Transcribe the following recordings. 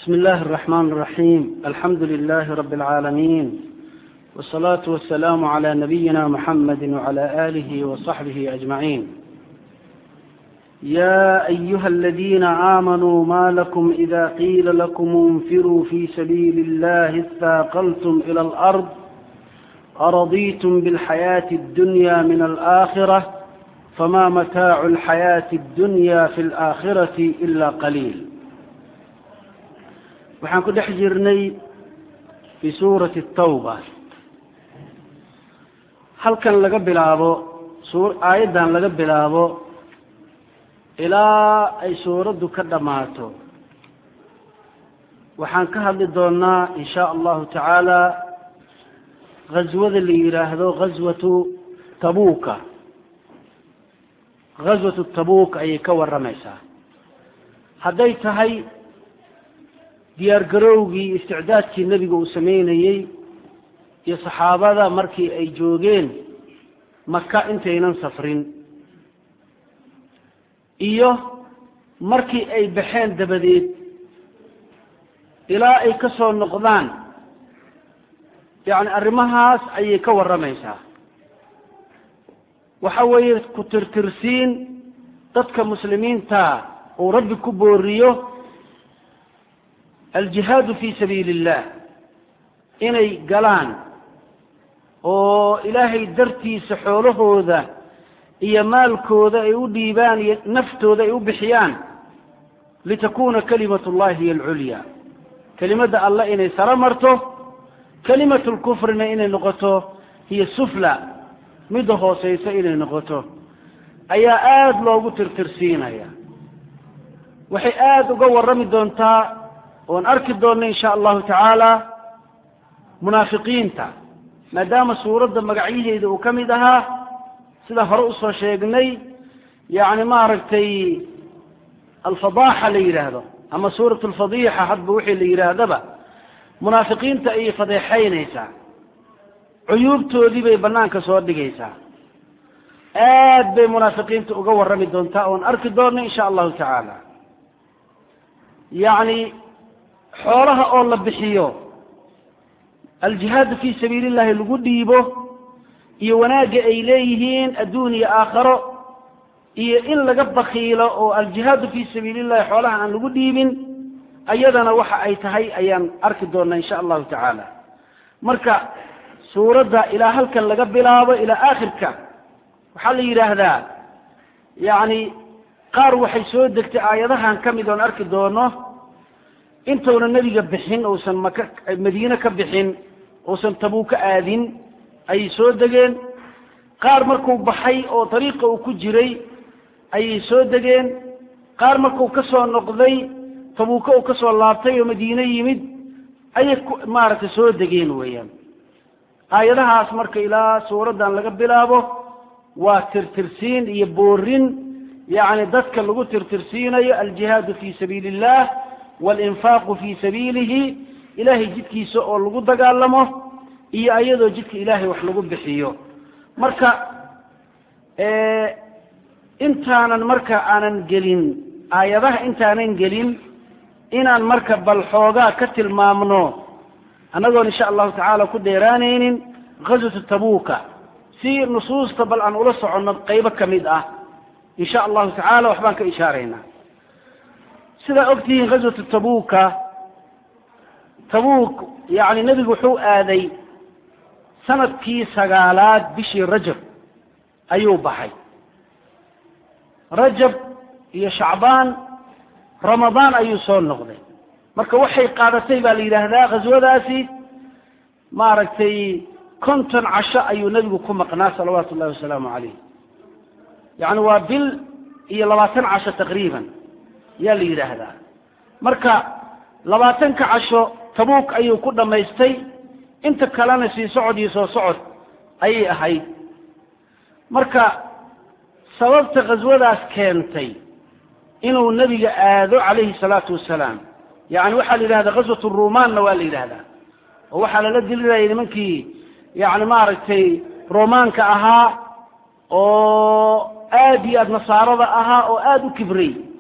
بسم الله الرحمن الرحيم الحمد لله رب العالمين والصلاة والسلام على نبينا محمد وعلى آله وصحبه أجمعين يا أيها الذين آمنوا ما لكم إذا قيل لكم انفروا في سبيل الله اثاقلتم إلى الأرض أرضيتم بالحياة الدنيا من الآخرة فما متاع الحياة الدنيا في الآخرة إلا قليل waxaan ku dhex jirnay fii suurati tawba halkan laga bilaabo aayaddan laga bilaabo ilaa ay suuraddu ka dhammaato waxaan ka hadli doonaa in shaa allahu tacaala ghaswada la yidhaahdo ghaswatu tabuuka ghaswatu tabuuk ayay ka warramaysaa hadday tahay diyaar garowgii isticdaadkii nebiga uu sameynayey iyo saxaabada markii ay joogeen maka intaynan safrin iyo markii ay baxeen dabadeed ilaa ay ka soo noqdaan yacni arrimahaas ayay ka warramaysaa waxa weeye ku tirtirsiin dadka muslimiinta uu rabbi ku booriyo aljihaadu fi sabiili illah inay galaan oo ilaahay dartiisa xoolahooda iyo maalkooda ay u dhiibaan iyo naftooda ay u bixiyaan litakuna kalimatu llahi hiy alculya kelimadda allah inay saro marto kalimatu lkufrina inay noqoto hiya sufla midda hooseysa inay noqoto ayaa aada loogu tirtirsiinaya waxay aada uga warrami doontaa oon arki doonno in sha allahu tacaala munaafiqiinta maadaama suuradda magacyaheeda uu ka mid ahaa sida hore usoo sheegnay yacni maaragtay alfadaaxa la yidhaahdo ama suurat alfadiixa hadba wixii la yidhaahdaba munaafiqiinta ayay fadeexaynaysaa cuyuubtoodii bay banaanka soo dhigaysaa aad bay munaafiqiinta uga warrami doontaa oon arki doonno in sha allahu tacaala yacni xoolaha oo la bixiyo aljihaadu fii sabiili illahi lagu dhiibo iyo wanaagga ay leeyihiin adduun iyo aakharo iyo in laga bakiilo oo aljihaadu fii sabiili illahi xoolaha aan lagu dhiibin ayadana waxa ay tahay ayaan arki doonaa insha allahu tacaala marka suuradda ilaa halkan laga bilaabo ilaa aakhirka waxaa la yidhaahdaa yacni qaar waxay soo degtay aayadahan ka mid oon arki doono intuuna nebiga bixin uusan maka madiine ka bixin uusan tabuuka aadin ayay soo degeen qaar markuu baxay oo dariiqa uu ku jiray ayay soo degeen qaar markuu ka soo noqday tabuuka uu ka soo laabtay oo madiine yimid ayay maaragtay soo degeen weeyaan aayadahaas marka ilaa suuraddan laga bilaabo waa tirtirsiin iyo boorin yacni dadka lagu tirtirsiinayo aljihaadu fii sabiili illah walinfaaqu fii sabiilihi ilaahay jidkiisa oo lagu dagaalamo iyo ayadoo jidka ilaahay wax lagu bixiyo marka intaanan marka aanan gelin aayadaha intaanan gelin inaan marka bal xoogaa ka tilmaamno annagoon insha allahu tacaala ku dheeraanaynin ghaswatu tabuuka si nusuusta bal aan ula soconno qaybo ka mid ah insha allahu tacaala waxbaan ka ishaaraynaa sidaa ogtihiin ghaswatu tabuuka tabuuk yacni nebigu wuxuu aaday sanadkii sagaalaad bishii rajab ayuu baxay rajab iyo shacbaan ramadaan ayuu soo noqday marka waxay qaadatay baa la yidhaahdaa ghaswadaasi maaragtay konton casho ayuu nebigu ku maqnaa salawaatu ullahi wasalaamu calayh yacni waa bil iyo labaatan casho taqriiban yaa la yidhaahdaa marka labaatanka casho tabuuk ayuu ku dhammaystay inta kalena sii socod iyo soo socod ayay ahayd marka sababta khaswadaas keentay inuu nebiga aado calayhi salaatu wasalaam yacni waxaa la yidhahdaa ghaswat rumaanna waa la yidhahdaa oo waxaa lala dilinayay nimankii yacni maaragtay romaanka ahaa oo aad iyo aad nasaarada ahaa oo aada u kibray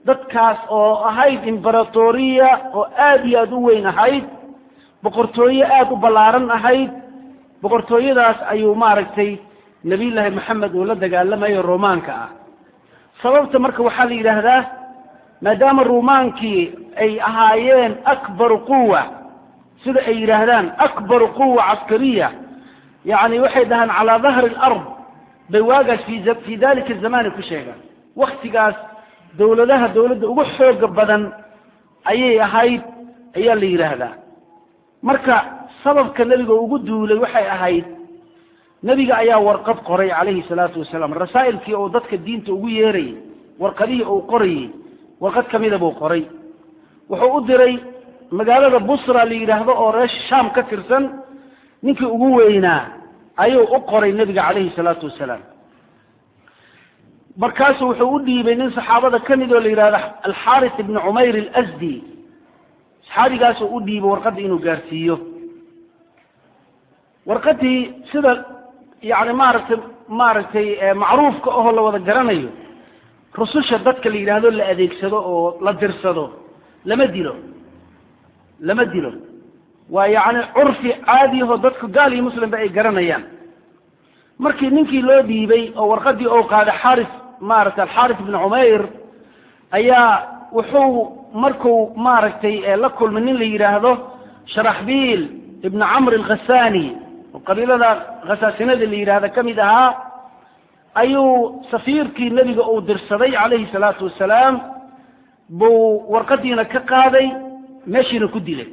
dadkaas oo ahayd imberatoriya oo aada iyo aada u weyn ahayd boqortooye aada u ballaaran ahayd boqortooyadaas ayuu maaragtay nebiyullaahi maxamed uu la dagaalamayo romaanka ah sababta marka waxaa la yidhaahdaa maadaama rumaankii ay ahaayeen akbaru quwa sida ay yidhaahdaan akbaru quwa caskariya yacni waxay dhahaan calaa dahri alard bay waagaas fi fii dalika zamani ku sheegaan waktigaas dawladaha dawladda ugu xooga badan ayay ahayd ayaa la yidhaahdaa marka sababka nebiga ugu duulay waxay ahayd nebiga ayaa warqad qoray calayhi salaatu wasalaam rasaa'ilkii uu dadka diinta ugu yeerayay warqadihii uu qorayey warqad ka mida buu qoray wuxuu u diray magaalada busra la yidhaahdo oo reesha shaam ka tirsan ninkii ugu weynaa ayuu u qoray nebiga calayhi salaatu wasalaam markaasu wuxuu u dhiibay nin saxaabada ka mid oo la yidhahdo alxaaris ibni cumayr alasdi saxaabigaasuu u dhiibay warqadda inuu gaarsiiyo warqadii sida yani maaragtay maaragtay macruufka ahoo la wada garanayo rususha dadka la yidhaahdo la adeegsado oo la dirsado lama dilo lama dilo waa yacni curfi caadiyahoo dadku gaal iyo muslimba ay garanayaan markii ninkii loo dhiibay oo warqadii ou qaaday xaaris maaragtay alxaaris ibni cumayr ayaa wuxuu markuu maaragtay la kulmay nin la yidhaahdo sharaxbiil ibni camr alkhasani oo qabiilada khasaasinada la yidhahda ka mid ahaa ayuu safiirkii nebiga uu dirsaday calayhi salaatu wasalaam buu warqadiina ka qaaday meeshiina ku dilay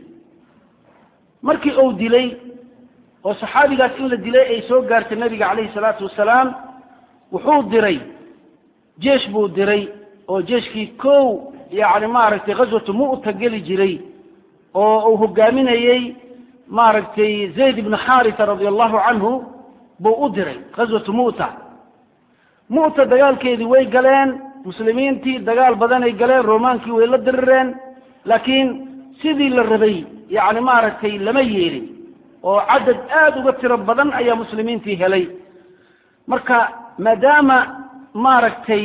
markii uu dilay oo saxaabigaas in la dilay ay soo gaartay nebiga calayhi salaatu wasalaam wuxuu diray jeesh buu diray oo jeeshkii kow yacni maaragtay ghaswatu mu'ta geli jiray oo uu hogaaminayey maaragtay zayd ibnu xaarisa radia allahu canhu buu u diray ghaswatu mu'ta mu'ta dagaalkeedii way galeen muslimiintii dagaal badanay galeen romaankii way la dirireen laakiin sidii la rabay yacni maaragtay lama yeelin oo cadad aada uga tiro badan ayaa muslimiintii helay marka maadaama maaragtay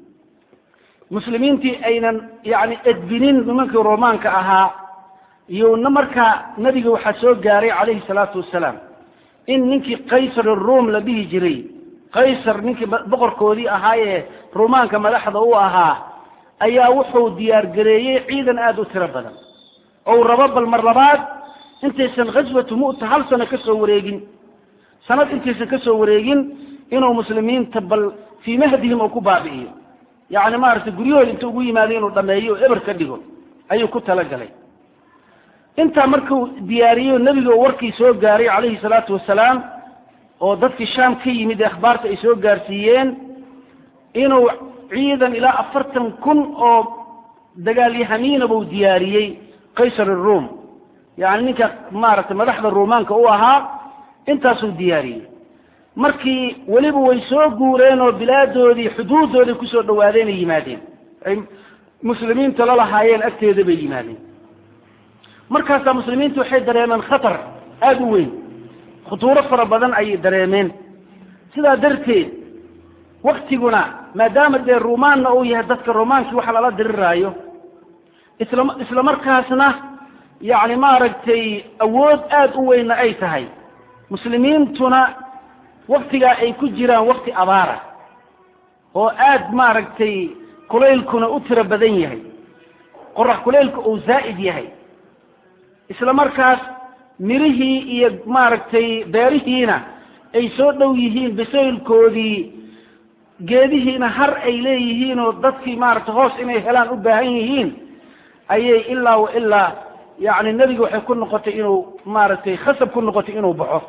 muslimiintii aynan yani edbinin nimankii romaanka ahaa iyona markaa nebiga waxaa soo gaaray calayhi salaatu wasalaam in ninkii qaysar ruom la dhihi jiray qaysar ninkii boqorkoodii ahaa ee rumaanka madaxda u ahaa ayaa wuxuu diyaargareeyey ciidan aada u tiro badan ou rabo bal mar labaad intaysan ghaswatu mu'ta hal sano ka soo wareegin sanad intaysan ka soo wareegin inuu muslimiinta bal fii mahdihim uu ku baabi'iyo yacni maaragtay guryahooda inta ugu yimaado inuu dhameeyo oo eber ka dhigo ayuu ku talagalay intaa markuu diyaariyo nebiga oo warkii soo gaaray calayhi salaatu wasalaam oo dadkii shaam ka yimid ee akhbaarta ay soo gaarsiiyeen inuu ciidan ilaa afartan kun oo dagaalyahamiina buu diyaariyey qaysar aruom yacni ninka maaragtay madaxda ruumaanka u ahaa intaasuu diyaariyey markii weliba way soo guureen oo bilaadoodii xuduuddooday kusoo dhawaadeen ay yimaadeen ay muslimiinta la lahaayeen agteeda bay yimaadeen markaasaa muslimiintu waxay dareemeen khatar aada u weyn khutuuro fara badan ayay dareemeen sidaa darteed waktiguna maadaama dee ruumaanna uu yahay dadka romaankii waxa lala diriraayo isla isla markaasna yacni maaragtay awood aada u weynna ay tahay muslimiintuna waktigaa ay ku jiraan wakti abaara oo aada maaragtay kulaylkuna u tiro badan yahay qorax kulaylka uu zaa'id yahay isla markaas mirihii iyo maaragtay beerihiina ay soo dhow yihiin bisaylkoodii geedihiina har ay leeyihiin oo dadkii maaragtay hoos inay helaan u baahan yihiin ayay ilaa wa ilaa yacni nebiga waxay ku noqotay inuu maaragtay khasab ku noqotay inuu baxo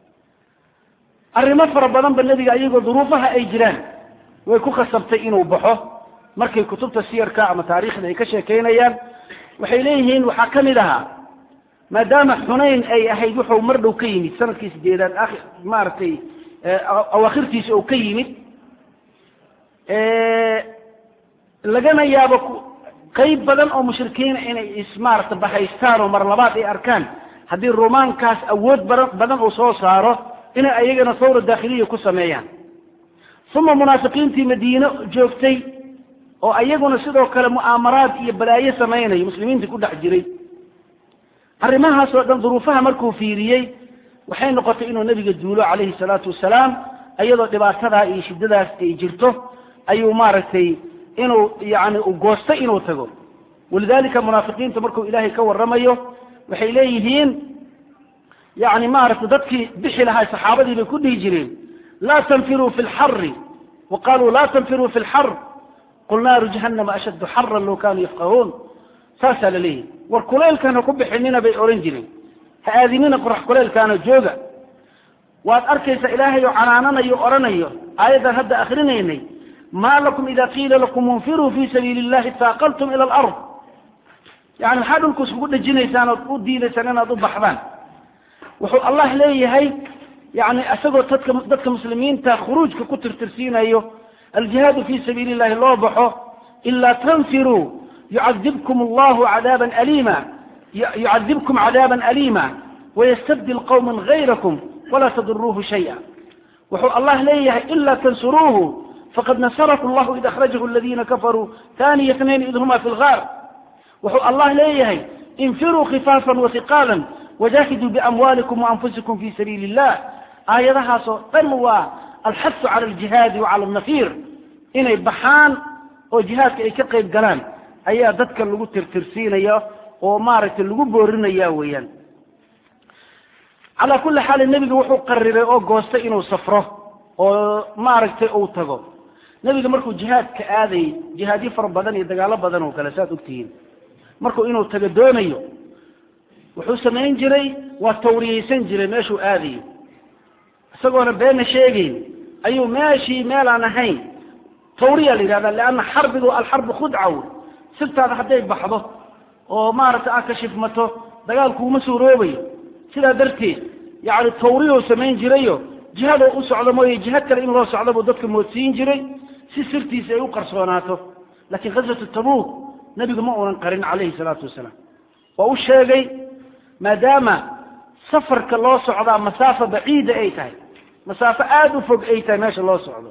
arrimo fara badan ba nebiga iyagoo duruufaha ay jiraan way ku khasabtay inuu baxo markay kutubta siyarka ama taariikhda ay ka sheekeynayaan waxay leeyihiin waxaa ka mid ahaa maadaama xunayn ay ahayd wuxuu mar dhow ka yimid sanadkii sideedaad a maaragtay awaakhirtiisa oo ka yimid lagana yaabo qayb badan oo mushrikiina inay ismaarata bahaystaan oo mar labaad ay arkaan haddii rumaankaas awood badan badan uu soo saaro inay ayagana sawra daakhiliya ku sameeyaan uma munaafiqiintii madiine joogtay oo ayaguna sidoo kale mu'aamaraad iyo balaayo samaynayo muslimiinta ku dhex jiray arrimahaasoo dhan duruufaha markuu fiiriyey waxay noqotay inuu nebiga duulo calayhi salaatu wasalaam iyadoo dhibaatadaa iyo shiddadaas ay jirto ayuu maaragtay inuu yani u goostay inuu tago walidalika munaafiqiinta markuu ilaahay ka warramayo waxay leeyihiin yani maaragtay dadkii bixi lahaa saxaabadii bay ku dhihi jireen laa tanfiruu fi lxari wa qaluu laa tanfiruu fi lxar qul naaru jahannama ashaddu xaran low kanuu yafqahuun saasaa la leeyahy war kuleylkan ha ku bixinina bay odhan jireen ha aadinina qorax kuleylkaana jooga waad arkaysaa ilaahay oo canaananayo odhanayo aayaddan hadda akrinaynay ma lakum ida qiila lakum unfiruu fi sabiili illahi taaqaltum ila alard yani maxaa dhulku iskugu dhejinaysaan ood u diidaysaan inaad u baxdaan wuxuu allah leeyahay yani isagoo dadka dadka muslimiinta khuruujka ku tirtirsiinayo aljihaadu fi sabiili illahi loo baxo ilaa tanfiruu yucadibkum allahu cadaaban aliima yucadibkum cadaaban aliima wayastabdil qawma gayrakum walaa taduruuhu shaya wuxuu allah leeyahay ila tansuruuhu faqad nasarahu llahu id akhrajahu aladina kafaruu taniya tnayn id huma fi lgaar wuxuu allah leeyahay infiruu khifaafan wahiqaalan wajahiduu biamwaalikum waanfusikum fi sabiili illah aayadahaasoo dhan waa alxasu cala aljihaadi wa cala alnafiir inay baxaan oo jihaadka ay ka qayb galaan ayaa dadka lagu tirtirsiinaya oo maaragtay lagu boorinaya weeyaan calaa kulli xaalin nebiga wuxuu qariray oo goostay inuu safro oo maaragtay uu tago nebiga markuu jihaadka aadayy jihaadyo fara badan iyo dagaalo badan oo kale saad ogtihiin markuu inuu tago doonayo wuxuu samayn jiray waa tawriyeysan jiray meeshuu aadayo isagoona beena sheegeyn ayuu meeshii meelaan ahayn tawriya la yidhahda leanna xarbigu alxarbu khudcaw sirtaada hadday baxdo oo maaragtay aad ka shifmato dagaalkuuma suuroobayo sidaa darteed yacni tawriyou samayn jirayo jihadoo u socdo mooye jiha kale in loo socdo buu dadka moodsiin jiray si sirtiisa ay u qarsoonaato laakiin ghaswatu tabuuk nebigu ma uunan qarin calayhi salaatu wasalaam waa u sheegay maadaama safarka loo socdaa masaafo baciida ay tahay masaafo aada u fog ay tahay meesha loo socdo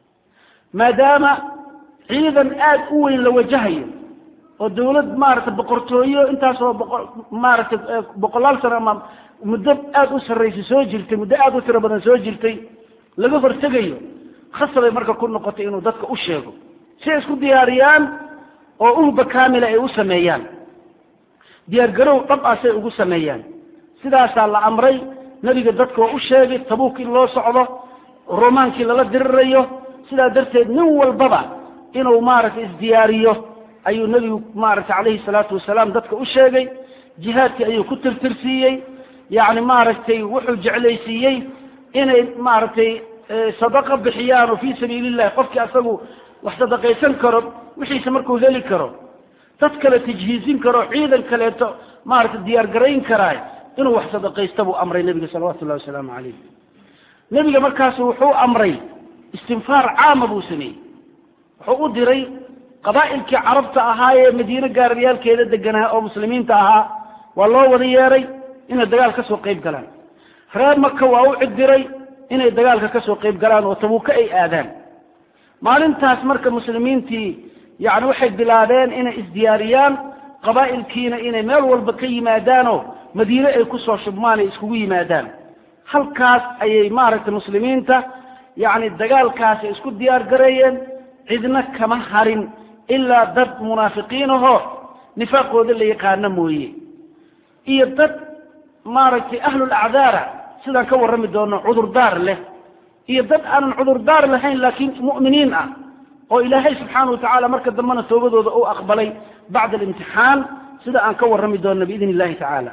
maadaama ciidan aada u weyn la wajahayo oo dawlad maaragtay boqortooyo intaasoo boqo maaragtay boqolaal sano ama muddo aada u sarraysay soo jirtay muddo aada u tiro badan soo jirtay laga hortegayo khasabay marka ku noqotay inuu dadka u sheego si ay isku diyaariyaan oo uhba kaamila ay u sameeyaan diyaargarow dhab ah say ugu sameeyaan sidaasaa la amray nebiga dadka waa u sheegay tabuuk in loo socdo romaankii lala dirirayo sidaa darteed nin walbaba inuu maaragtay isdiyaariyo ayuu nebigu maaragtay calayhi salaatu wasalaam dadka u sheegay jihaadkii ayuu ku tirtirsiiyey yacni maaragtay wuxuu jeclaysiiyey inay maaragtay sadaqa bixiyaan oo fii sabiili illahi qofkii asagu wax sadaqaysan karo wixiisa markuu heli karo dad kale tajhiizin karo ciidan kaleeto maaragtay diyaar garayn karaay inuu wax sadaqaysta buu amray nebiga salawatu llahi wasalaamu calayh nebiga markaasu wuxuu amray istinfaar caama buu sameeyey wuxuu u diray qabaa'ilkii carabta ahaa ee madiine gaariyaalkeeda deganaa oo muslimiinta ahaa waa loo wada yeeray inay dagaal ka soo qayb galaan reer maka waa u cidiray inay dagaalka ka soo qayb galaan oo tabuuka ay aadaan maalintaas marka muslimiintii yacni waxay bilaabeen inay isdiyaariyaan qabaa'ilkiina inay meel walba ka yimaadaanoo madiine ay kusoo shubmaan ay iskugu yimaadaan halkaas ayay maaragtay muslimiinta yacni dagaalkaas ay isku diyaar gareeyeen cidna kama harin ilaa dad munaafiqiin ahoo nifaaqooda la yaqaano mooye iyo dad maaragtay ahlul acdaara sidaan ka warrami doono cudurdaar leh iyo dad aanan cudurdaar lahayn laakiin mu'miniin ah oo ilaahay subxaana wa tacaala marka dambena toobadooda uu aqbalay bacda alimtixaan sida aan ka warrami doonno biidn illahi tacaala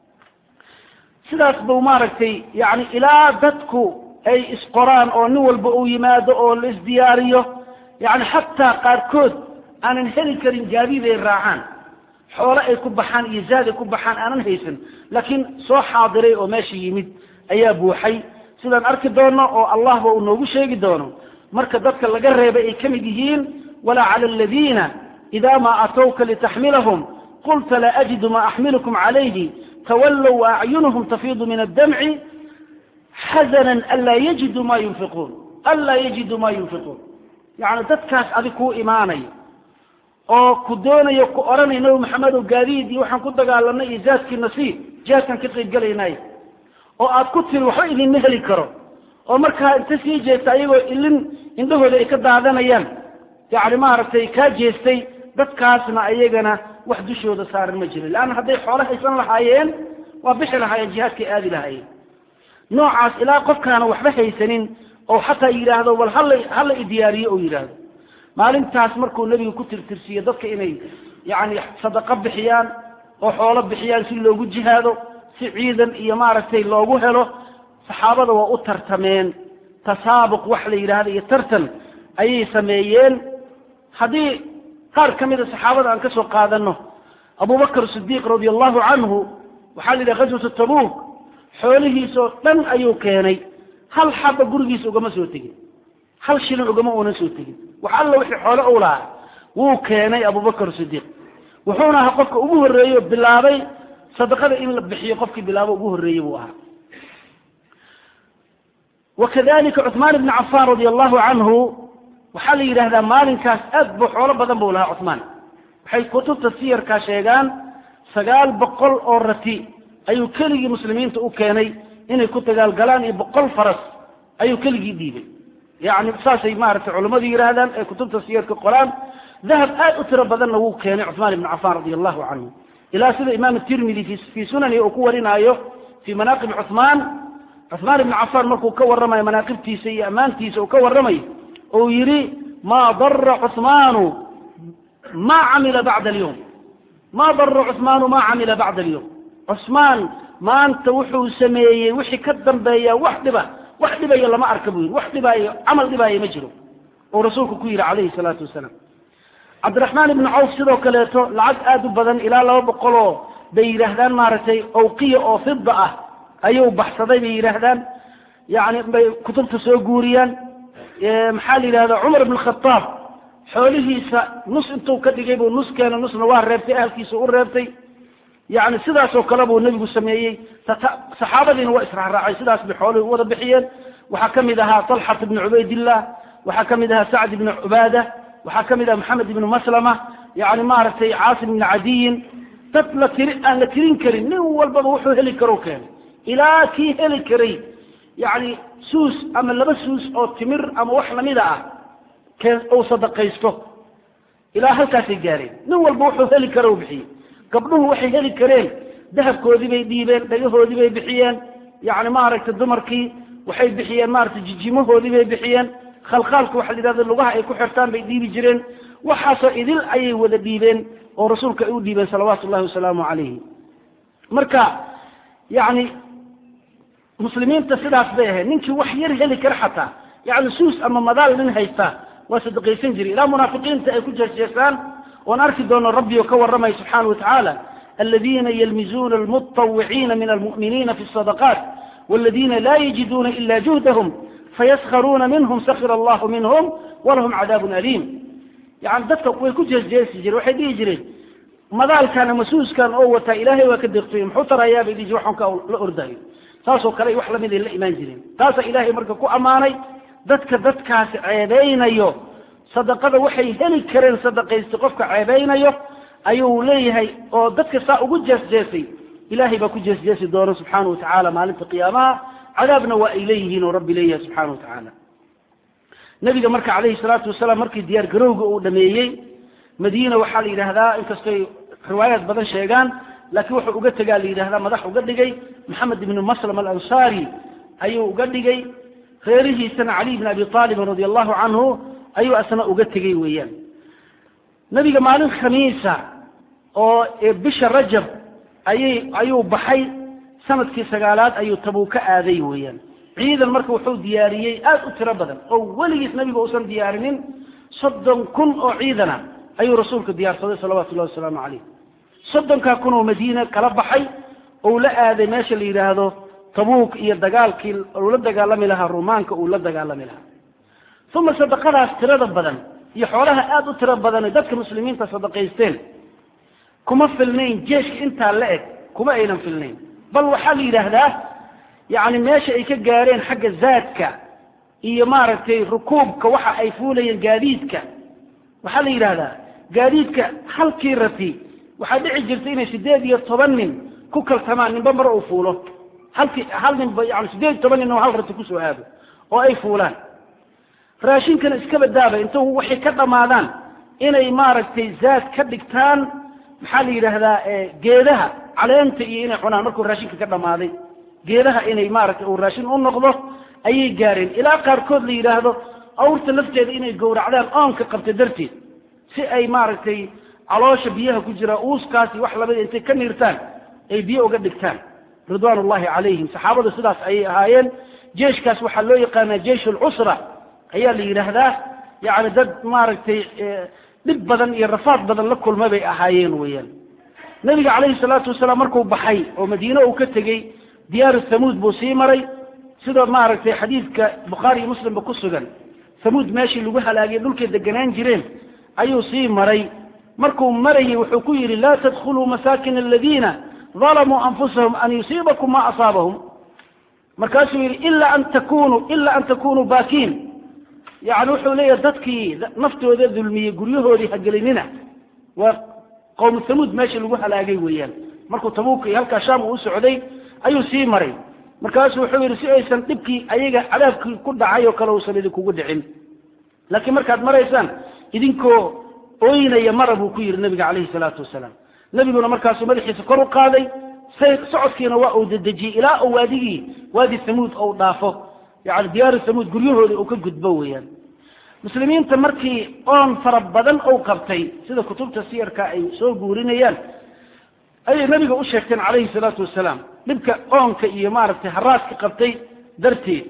sidaas buu maaragtay yani ilaa dadku ay isqoraan oo nin walba uu yimaado oo la isdiyaariyo yani xataa qaarkood aanan heli karin gaadiid ay raacaan xoole ay ku baxaan iyo zaad ay ku baxaan aanan haysan laakiin soo xaadiray oo meesha yimid ayaa buuxay sidaan arki doono oo allahba uu noogu sheegi doono marka dadka laga reebay ay ka mid yihiin walaa cala aladiina ida ma atowka litaxmilahum qulta laa ajidu ma axmilukum calayhi tawallow waacyunuhum tafiidu min addamci xazanan anlaa yajiduu ma yunfiquun anlaa yajiduu ma yunfiquun yacni dadkaas adig kuu imaanayo oo ku doonayo ku odhanay nabi maxamedow gaadiid iyo waxaan ku dagaalanay iyo zaadkiina sii jihaadkaan ka qayb gelaynay oo aad ku tiri waxba idinma heli karo oo markaa inta sii jeesta ayagoo ilin indhahooda ay ka daadanayaan yacni maaragtay kaa jeestay dadkaasna ayagana wax dushooda saaran ma jirin leanna hadday xoolo haysan lahaayeen waa bixi lahaayeen jihaadkay aadi lahaayeen noocaas ilaa qofkaana waxba haysanin oo xataa yidhaahdo bal hala hala idiyaariyo oo yidhaahdo maalintaas markuu nebigu ku tirtirsiiyo dadka inay yacni sadaqo bixiyaan oo xoolo bixiyaan si loogu jihaado si ciidan iyo maaragtay loogu helo saxaabada waa u tartameen tasaabuq wax la yidhaahdo iyo tartan ayay sameeyeen haddii qaar ka mida saxaabada aan ka soo qaadano abubakr sidiiq radia allahu canhu waxaa la yidhaha ghaswatu tabuuk xoolihiisoo dhan ayuu keenay hal xaba gurigiisa ugama soo tegin hal shilin ugama uunan soo tegin wax alla wixii xoole u lahaa wuu keenay abubakr sidiiq wuxuuna ahaa qofka ugu horreeyo bilaabay sadaqada in la bixiyo qofkii bilaabo ugu horreeyey buu ahaa wakadalika cuثmaan ibni cafan radia allahu canhu waxaa la yidhaahdaa maalinkaas aad bu xoolo badan buu lahaa cuثmaan waxay kutubta siyarkaa sheegaan sagaal boqol oo rati ayuu keligii muslimiinta u keenay inay ku dagaalgalaan iyo boqol faras ayuu keligii dhiibay yani saasay maaragtay culammadu yidhaahdaan ee kutubta siyarka qoraan dahab aad u tiro badanna wuu keenay cuثmaan ibni cafan radia allahu canhu ilaa sida imaam tirmidi fii sunani uu ku warinaayo fii manaaqib cuثmaan cuثmaan ibni cafan markuu ka warramayo manaaqibtiisa iyo ammaantiisa uu ka warramayo ou yidhi maa dara cuثmaanu ma camila bacda alyawm ma dara cuثmaanu ma camila bacda alyawm cusmaan maanta wuxuu sameeyey wixii ka dambeeya wax dhiba wax dhibaya lama arka buu yidhi wax dhibaayo camal dhibaayo ma jiro uu rasuulku ku yidhi calayhi salaatu wasalaam cabdiraxmaan ibni cawf sidoo kaleeto lacag aada u badan ilaa laba boqoloo bay yidhaahdaan maaragtay awqiya oo fida ah ayuu baxsaday bay yidhaahdaan yani bay kutubta soo guuriyaan maxaa la yidhahda cumar ibn khataab xoolihiisa nus intuu ka dhigay buu nus keena nusna waa reebtay ahalkiisa u reebtay yani sidaasoo kale buu nebigu sameeyey saxaabadiina waa israacraacay sidaas bay xoolihii u wada bixiyeen waxaa ka mid ahaa talxat ibni cubaydillah waxaa ka mid ahaa sacd ibni cubaada waxaa ka mid aha maxamed ibni maslama yani maaragtay caasim ibni cadiyin dad la tiri aan la tirin karin nin walbaba wuxuu heli karo keenay ilaa kii heli karay yani suus ama laba suus oo timir ama wax lamida ah keen uu sadaqaysto ilaa halkaasay gaareen nin walba wuxuu heli karo bixiyey gabdhuhu waxay heli kareen dahabkoodii bay dhiibeen dhagahoodii bay bixiyeen yani maaragtay dumarkii waxay bixiyeen maaragtay jijimahoodii bay bixiyeen khalkhaalka waxa la yidhahda lugaha ay ku xirtaan bay dhiibi jireen waxaasoo idil ayay wada dhiibeen oo rasuulka ay u dhiibeen salawaatu ullahi wasalaamu calayhi marka yani muslimiinta sidaas bay ahayd ninkii wax yar heli kara xataa yani suus ama madaal nin haystaa waa sadaqaysan jiray ilaa munaafiqiinta ay ku jeesjeesaan oon arki doono rabbi oo ka warramaya subxaana wa tacaala aladiina yalmizuuna almuطawiciina min almu'miniina fi الsadaqaat wاladina la yajiduuna ila juhdahum fayaskharuuna minhum sakira allahu minhum walahum cadaabun aliim yani dadka way ku jeesjeesi jireen waxay dhihi jireen madaalkan ama suuskan oo wataa ilaahay waa ka deeqtoy muxuu tarayaa bay dhihi jire waxaan ka la ordayo saasoo kale wax lamid ay la imaan jireen taasaa ilaahay marka ku ammaanay dadka dadkaasi ceebeynayo sadaqada waxay heli kareen sadaqaysta qofka ceebeynayo ayuu leeyahay oo dadka saa ugu jeesjeesay ilaahay baa ku jeesjeesi doona subxaana wa tacaala maalinta qiyaamaha cadaabna waa ay leeyihiin oo rabbi leeyahay subxana wa tacaala nabiga marka calayhi salaatu wasalaam markii diyaar garowga uu dhameeyey madiina waxaa la yidhaahdaa inkastoy riwaayaad badan sheegaan laakiin wuxuu uga tegaa la yidhahdaa madax uga dhigay maxamed ibnu maslam alansaari ayuu uga dhigay reerihiisana caliy bn abi aalibin radi allahu canhu ayuu asna uga tegey weeyaan nebiga maalin khamiisa oo bisha rajab ayay ayuu baxay sanadkii sagaalaad ayuu tabuuka aaday weeyaan ciidan marka wuxuu diyaariyey aad u tiro badan oo weligiis nebiga uusan diyaarinin soddon kun oo ciidana ayuu rasuulku diyaarsaday salawatu llahi wasalaamu calayh soddonkaa kun oo madiina kala baxay ou la aaday meesha la yidhaahdo tabuuk iyo dagaalkii uu la dagaalami lahaa rumaanka uu la dagaalami lahaa uma sadaqadaas tirada badan iyo xoolaha aada u tiro badan dadka muslimiinta sadaqaysteen kuma filnayn jeeshka intaa la eg kuma aynan filnayn bal waxaa la yidhaahdaa yacni meesha ay ka gaareen xagga zaadka iyo maaragtay rukuubka waxa ay fuulayeen gaadiidka waxaa la yidhaahdaa gaadiidka halkii rati waxaa dhici jirta inay sideed iyo toban nin ku kaltamaan ninba mar uu fuulo halkii hal ninba yani sideed iyo toban nin oo hal rati kusoo aado oo ay fuulaan raashinkana iska badaaba inta waxay ka dhammaadaan inay maaragtay zaad ka dhigtaan maxaa la yidhaahdaa geedaha caleenta iyo inay cunaan markuu raashinka ka dhammaaday geedaha inay maaragtay uu raashin u noqdo ayay gaareen ilaa qaarkood la yidhaahdo awrta lafteeda inay gowracdaan oonka qabta darteed si ay maaragtay caloosha biyaha ku jira uuskaasi wax labada intay ka niirtaan ay biyo uga dhigtaan ridwaan ullahi calayhim saxaabadu sidaas ayay ahaayeen jeeshkaas waxaa loo yaqaanaa jeish alcusra ayaa la yidhaahdaa yacni dad maaragtay dhib badan iyo rafaad badan la kulma bay ahaayeen weeyaan nebiga calayhi salaatu wasalaam markuu baxay oo madiine uu ka tegey diyaaru thamuud buu sii maray sida maaragtay xadiidka bukhaari iyo muslimba ku sugan thamuud meeshii lagu halaagiyay dhulkay deganaan jireen ayuu sii maray markuu marayay wuxuu ku yidhi laa tadkhuluu masaakin aladiina dalamuu anfusahum an yusiibakum ma asaabahum markaasuu yidhi ila an takunuu ila an takunuu baakiin yani wuxuu leeyahay dadkii naftooda dulmiyey guryahoodii hagelinina waa qowmu thamuud meeshii lagu halaagay weeyaan markuu tabuuka iyo halkaa shaam uu u socday ayuu sii maray markaasuu wuxuu yidhi si aysan dhibkii ayaga cadaabkii ku dhacay oo kale uusan idinkugu dhicin laakiin markaad maraysaan idinkoo ooynaya mara buu ku yidhi nabiga calayhi salaatu wasalaam nebiguna markaasuu madaxiisa kor u qaaday say socodkiina waa uu dedejiyey ilaa uu waadigii waadi thamuud ou dhaafo yani diyaaru thamuud guryahoodii uu ka gudbo weeyaan muslimiinta markii oon fara badan ou qabtay sida kutubta siyarka ay soo guurinayaan ayay nabiga u sheegteen calayhi salaatu wasalaam dhibka oonka iyo maaragtay haraadka qabtay darteed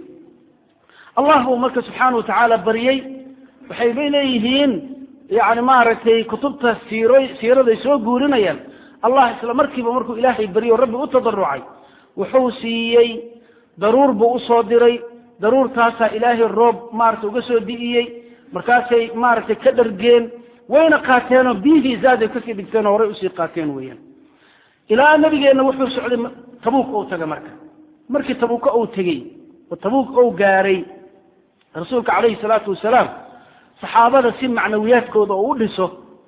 allah buu marka subxaana wa tacaala baryey waxay bay leeyihiin yani maaragtay kutubta siiro siiraday soo guurinayaan allah isla markiiba markuu ilaahay baryo rabbi u tadarucay wuxuu siiyey daruur buu usoo diray daruurtaasaa ilaahay roob maaragtay uga soo di'iyey markaasay maaragtay ka dhargeen wayna qaateenoo biyihii zaaday kasii dhigteen oo horay usii qaateen weeyaan ilaa nabigeenna wuxuu socday tabuuk ou taga marka markii tabuuka ou tegey oo tabuuk ou gaaray rasuulka calayhi salaatu wasalaam saxaabada si macnawiyaadkooda oo u dhiso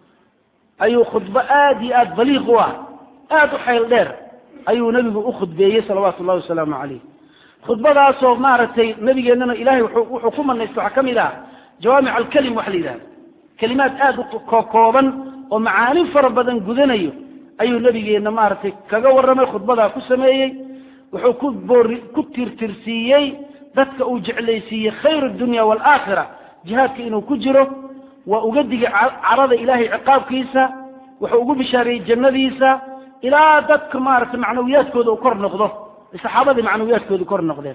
ayuu khudbo aada iyo aada baliiq u ah aada u xayl dheer ayuu nebigu u khudbeeyey salawaatu ullahi wasalaamu calayh khudbadaasoo maaragtay nabigeennana ilahay wuxuu ku manaysta waxaa ka mid ah jawaamic alkelim waxa la yidhahda kelimaad aada u kokooban oo macaani fara badan gudanayo ayuu nabigeenna maaragtay kaga warramay khudbadaa ku sameeyey wuxuu ku boori ku tirtirsiiyey dadka uu jeclaysiiyey khayr dunya waalaakhira jihaadka inuu ku jiro waa uga digay carada ilaahay ciqaabkiisa wuxuu ugu bishaareeyey jannadiisa ilaa dadka maaragtay macnawiyaadkooda uu kor noqdo saxaabadii macnawiyaadkooda kor noqdeen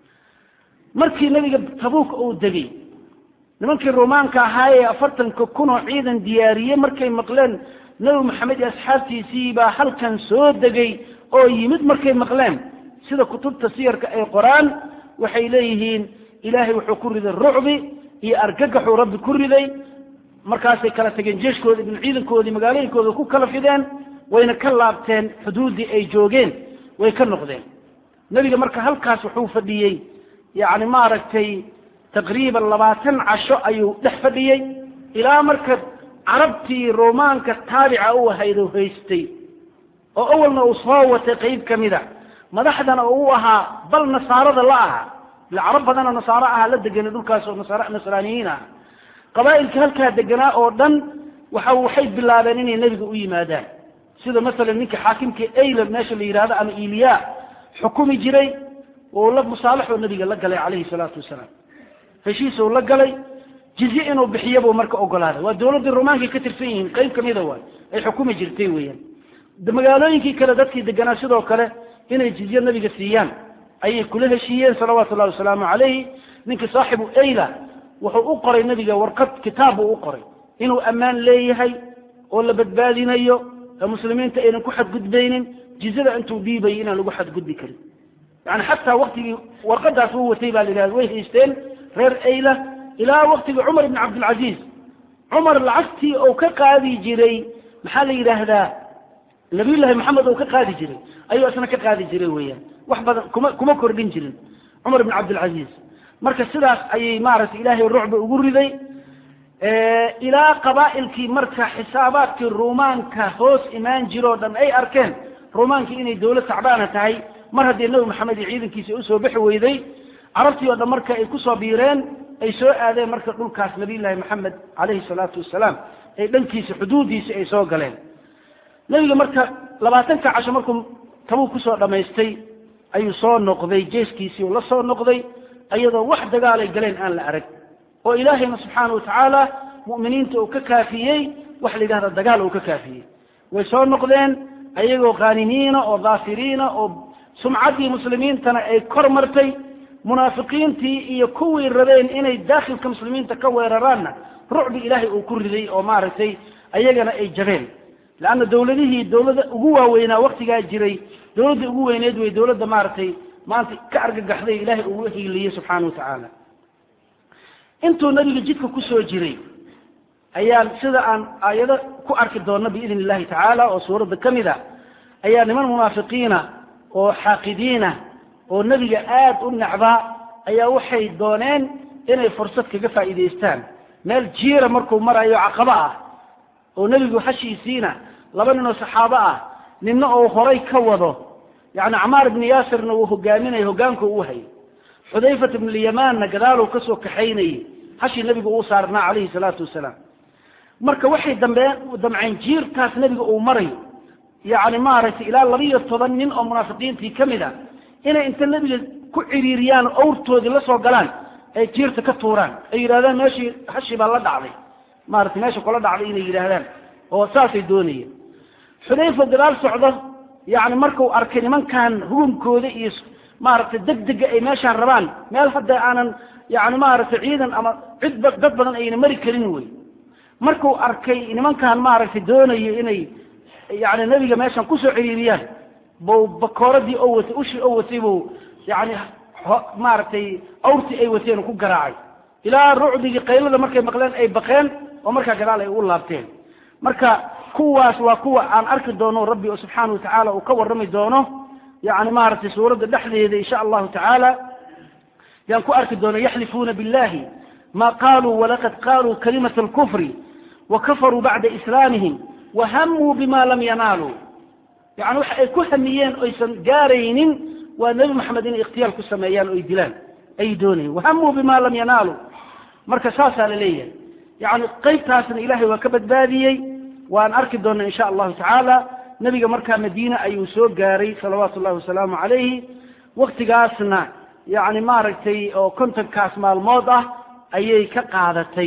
markii nebiga tabuuk uu degey nimankii rumaanka ahaa ee afartanka kun oo ciidan diyaariyey markay maqleen nebi maxamed iyo asxaabtiisii baa halkan soo degay oo yimid markay maqleen sida kutubta siyarka ay qoraan waxay leeyihiin ilaahay wuxuu ku riday rucbi iyo argagaxuu rabbi ku riday markaasay kala tageen jeeshkoodii ibn ciidankoodii magaalooyinkooda ku kala fideen wayna ka laabteen xuduuddii ay joogeen way ka noqdeen nebiga marka halkaas wuxuu fadhiyey yacni maaragtay taqriiban labaatan casho ayuu dhex fadhiyey ilaa marka carabtii romaanka taabica u ahayd oo haystay oo awalna uu soo watay qeyb ka mida madaxdana uu ahaa bal nasaarada la aha ila carab badanoo nasaaro aha la deganay dhulkaas oo nasaar nasraaniyiin ah qabaa'ilka halkaa deganaa oo dhan waxa waxay bilaabeen inay nebiga u yimaadaan sida masalan ninka xaakimka aylan meesha la yidhahdo ama iliya xukumi jiray oo la musaalaxoo nabiga la galay calayhi salaatu wasalaam heshiisuu la galay jizye inuu bixiyo buu marka ogolaaday waa dawladdii romaankay ka tirsan yihiin qeyb kamida waay ay xukumi jirtay weeyaan magaalooyinkii kale dadkii deganaa sidoo kale inay jizye nabiga siiyaan ayay kula heshiiyeen salawaatu llahi wasalaamu calayhi ninkii saaxibu ayla wuxuu u qoray nabiga warqad kitaab buu u qoray inuu ammaan leeyahay oo la badbaadinayo ee muslimiinta aynan ku xadgudbaynin jizyada intuu dhiibayay inaan lagu xadgudbi karin yani xataa waktigii warqadaas uu watay baa la yidhahda way haysteen reer ayla ilaa waktigii cumar ibn cabdilcaziiz cumar lacagtii uu ka qaadi jiray maxaa la yidhaahdaa nabiyullaahi maxamed uu ka qaadi jiray ayuu isna ka qaadi jiray weeyaan wax badan kuma kuma kordhin jirin cumar ibn cabdilcaziiz marka sidaas ayay maaragtay ilaahay rucba ugu riday ilaa qabaa'ilkii marka xisaabaadkii ruumaanka hoos imaan jiroo dhan ay arkeen ruumaankii inay dawlad tacbaana tahay mar haddii nebi maxamed iyo ciidankiisa usoo bixi weyday carabtii oo dhan marka ay kusoo biireen ay soo aadeen marka dhulkaas nabiyullaahi maxamed calayhi salaatu wasalaam ay dhankiisa xuduudiisa ay soo galeen nebiga marka labaatanka casho markuu tabuu kusoo dhammaystay ayuu soo noqday jeeskiisii uu la soo noqday iyadoo wax dagaalay galeen aan la arag oo ilaahayna subxaana watacaala mu'miniinta uu ka kaafiyey wax la yidhahda dagaal uu ka kaafiyey way soo noqdeen ayagoo khaanimiina oo daafiriina oo sumcaddii muslimiintana ay kor martay munaafiqiintii iyo kuwii rabeen inay daakhilka muslimiinta ka weeraraanna rucbi ilaahay uu ku riday oo maaragtay ayagana ay jabeen leanna dawladihii dawladda ugu waaweynaa waktigaa jiray dawladda ugu weyneed wey dawladda maaragtay maanta ka argagaxday ilaahay ugu hiiliyey subxaana wa tacaala intuu nabiga jidka kusoo jiray ayaan sida aan aayado ku arki doonno biidn illahi tacaala oo suuradda ka mid a ayaa niman munaafiqiina oo xaaqidiina oo nebiga aad u necbaa ayaa waxay dooneen inay fursad kaga faa'iidaystaan meel jiira markuu marayo caqabo ah oo nebigu hashiisiina laba nin oo saxaabo ah ninna uu horay ka wado yacni camaar ibni yaasirna uu hogaaminayo hoggaanka uu hayay xudayfat ibnulyamanna gadaaluu kasoo kaxaynayey hashii nebigu uu saarnaa calayhi salaatu wasalaam marka waxay dambeen damceen jiirkaas nebiga uu marayo yacni maaragtay ilaa labiiyo toban nin oo munaafiqiintii ka mid a inay inta nebiga ku ciriiriyaan oo awrtoodii la soo galaan ay jiirta ka tuuraan ay yidhahdaan meeshii hashii baa la dhacday maaragtay meesha kula dhacday inay yidhaahdaan oo saasay doonayeen xudayfa gadaal socdo yacni markuu arkay nimankan hugunkooda iyo maaragtay degdega ay meeshaan rabaan meel hadda aanan yani maaragtay ciidan ama cid dad badan ayna mari karin wey markuu arkay nimankan maaragtay doonayo inay yani nebiga meeshan kusoo ciriiriyaan buu bakooradii oo watay ushii oo watay buu yani maaragtay awrtii ay wateen ku garaacay ilaa rucdigii qaylada markay maqleen ay baqeen oo markaa gadaal ay ugu laabteen marka kuwaas waa kuwa aan arki doono rabbi oo subxaana watacaala uu ka warrami doono yani maaragtay suuradda dhexdeeda insha allahu tacaala yaan ku arki doono yaxlifuuna billahi ma qaluu walaqad qaluu kalimata alkufri wakafaruu bacda islaamihim wahamuu bima lam yanaaluu yani waxa ay ku hamiyeen oysan gaaraynin waa nebi maxamed inay ikhtiyaal ku sameeyaan o ay dilaan ay doonayeen wahamuu bima lam yanaaluu marka saasaa la leeyahay yani qaybtaasna ilahay waa ka badbaadiyey waan arki doona insha allahu tacaala nebiga markaa madiine ayuu soo gaaray salawaatu llahi wasalaamu calayhi waktigaasna yani maaragtay oo kontonkaas maalmood ah ayay ka qaadatay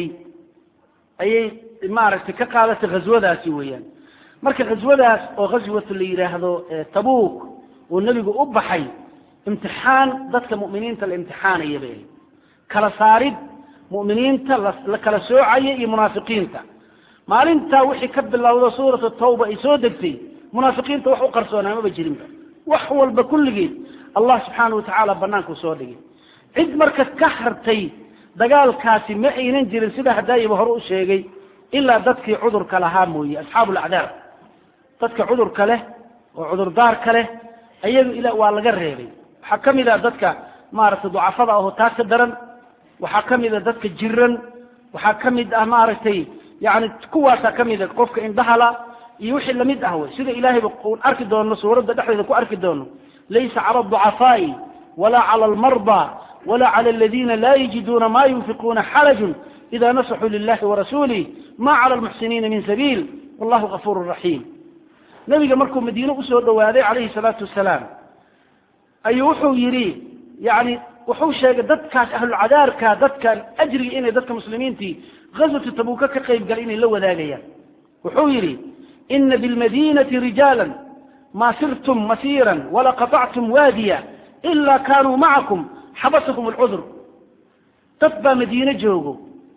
ayay maaragtay ka qaadatay ghaswadaasi weeyaan marka ghaswadaas oo ghaswatu la yidhaahdo tabuuk uu nebigu u baxay imtixaan dadka mu'miniinta la imtixaanaya bay kala saarid mu'miniinta la kala soocaya iyo munaafiqiinta maalintaa wixii ka bilowda suuratu tawba ay soo degtay munaafiqiinta wax u qarsoonaa maba jirinba wax walba kulligeed allah subxaana watacaala banaanku soo dhigay cid marka ka hartay dagaalkaasi ma aynan jirin sida hadaayiba hore u sheegay ilaa dadkii cudurka lahaa mooye asxaabu lacdaar dadka cudurka leh oo cudurdaarka leh ayaga ila waa laga reebay waxaa ka mid a dadka maaragtay ducafada aho taa ka daran waxaa ka mid a dadka jiran waxaa ka mid ah maaragtay yani kuwaasaa ka mid a qofka indhahala iyo wixii lamid ah wey sida ilahayba un arki doono suuradda dhexdeeda ku arki doono laysa cala alducafaai wala cala almarda wala cala aladina la yajiduuna ma yunfiquuna xarajun ida nasaxuu lilahi warasuulih ma cala almuxsiniina min sabiil wallahu gafuuru raxiim nebiga markuu madiine usoo dhowaaday calayhi salaatu wasalaam ayuu wuxuu yidhi yani wuxuu sheegay dadkaas ahlulcadaarka dadkan ajriga inay dadka muslimiintii gaswatu tabuuka ka qayb galay inay la wadaagayaan wuxuu yidhi ina bilmadinati rijaala ma sirtum masiira wala qaطactum waadiya ila kanuu macakum xabasakum alcudur dad baa madiine joogo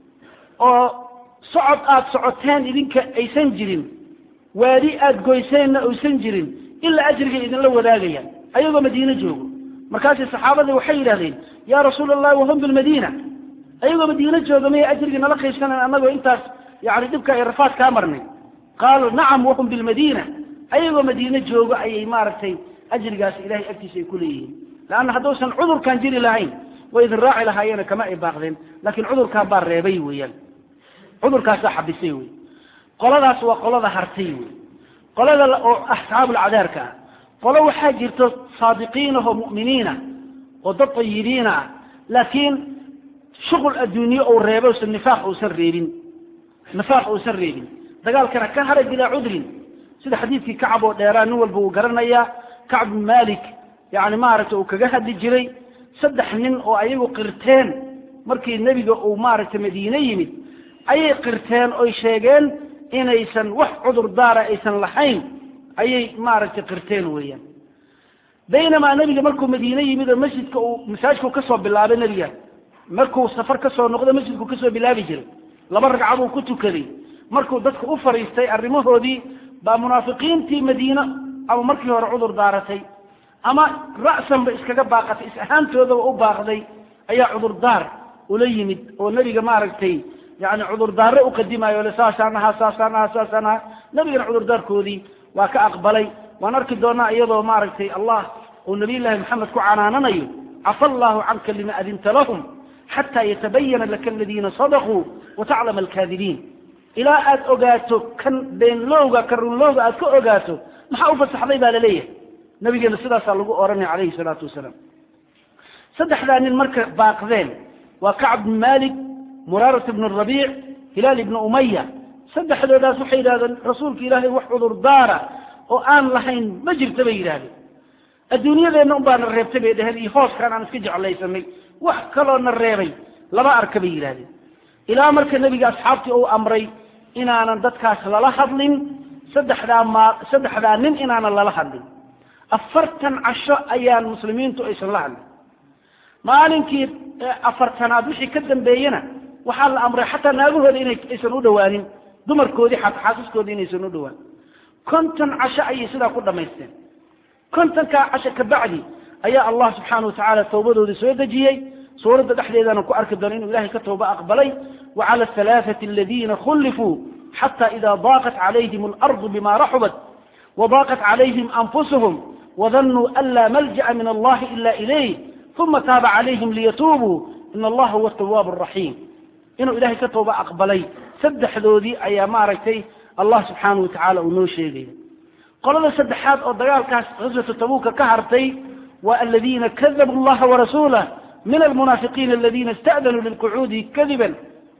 oo socod aad socoteen idinka aysan jirin waadi aad goyseenna aysan jirin ilaa ajrigay idinla wadaagayaan ayagoo madiine joogo markaasay saxaabadii waxay yidhahdeen ya rasuula allahi wahum bilmadiina ayagoo madiine jooga maya ajrigii nala qaybsanayn annagoo intaas yani dhibka ay rafaad kaa marnay qaalu nacam wahum bilmadiina ayagoo madiine joogo ayay maaragtay ajrigaas ilahay agtiisa ay ku leeyihiin leanna hadduusan cudurkan jiri lahayn way idin raaci lahaayeena kama ay baaqdeen laakiin cudurkan baa reebay weeyaan cudurkaasaa xabisay wey qoladaas waa qolada hartay wey qolada oo asxaabulcadaarka ah qolo waxaa jirto saadiqiinah oo mu'miniinah oo dad tayibiina ah laakiin shuqul adduunye uu reebo usan nifaaq uusan reebin nifaaq uusan reebin dagaalkana ka haray bilaa cudrin sida xadiidkii kacab oo dheeraa nin walba uu garanayaa kacb bin malik yani maaragtay uu kaga hadli jiray saddex nin oo ayagu qirteen markii nebiga uu maaragtay madiine yimid ayay qirteen oy sheegeen inaysan wax cudur daara aysan lahayn ayay maaragtay qirteen weeyaan baynamaa nebiga markuu madiine yimid oo masjidka uu masaajidku kasoo bilaabay nebiga markuu safar kasoo noqdo masjidku kasoo bilaabi jiray laba ragcad uu ku tukaday markuu dadka u fariistay arrimahoodii baa munaafiqiintii madiine ama markii hore cudur daaratay ama ra'sanba iskaga baaqatay is ahaantoodaba u baaqday ayaa cudurdaar ula yimid oo nebiga maaragtay yani cudurdaare uqadimayo le saasaan ahaa saasaan ahaa saasaan ahaa nebigana cudurdaarkoodii waa ka aqbalay waan arki doonaa iyadoo maaragtay allah uu nabiy llaahi maxamed ku canaananayo cafa allahu canka lima adinta lahum xataa yatabayana laka aladiina sadaquu wataclama alkaadibiin ilaa aad ogaato kan beenlowga ka runlowga aad ka ogaato maxaa ufasaxday baa laleeyahay nabigeena sidaasaa lagu oranaya calayhi salaatu wasalaam saddexdaa nin marka baaqdeen waa kacb bn malik muraarat bn rabiic hilaal ibna umaya saddexdoodaas waxay yidhahdeen rasuulka ilaahay wax cudurdaara oo aan lahayn ma jirta bay yidhahdeen adduunyadeenna un baana reebtay bay dheheen iyo hooskaan aan iska jeclaysanay wax kaloo na reebay lama arka bay yidhahdeen ilaa marka nebiga asxaabtii uu amray inaanan dadkaas lala hadlin saddexdaa ma saddexdaa nin inaanan lala hadlin afartan casho ayaan muslimiintu aysan la hadlin maalinkii afartanaad wixii ka dambeeyena waxaa la amray xataa naagahooda ina aysan u dhawaanin dumarkoodii xataa xaasaskoodii inaysan u dhawaan konton casho ayay sidaa ku dhamaysteen kontonkaa casho kabacdi ayaa allah subxaana watacaala tawbadoodii soo dejiyey suuradda dhexdeedana ku arki doono inuu ilahay ka tawba aqbalay wacala alhalaaثati aladina khulifuu xata ida daaqat calayhim alardu bima raxubat wadaaqat calayhim anfusuhum wadanuu an laa malja'a min allahi ila ilayh uma taaba calayhim liyatuubuu in allaha huwa tawaab araxiim inuu ilahay ka tawba aqbalay saddexdoodii ayaa maaragtay allah subxaana wa tacaala uu noo sheegaya qolada saddexaad oo dagaalkaas gaswatu tabuuka ka hartay waa aladiina kadabuu allaha warasuulah min almunaafiqiina aladina ista'danuu lilqucuudi kadiban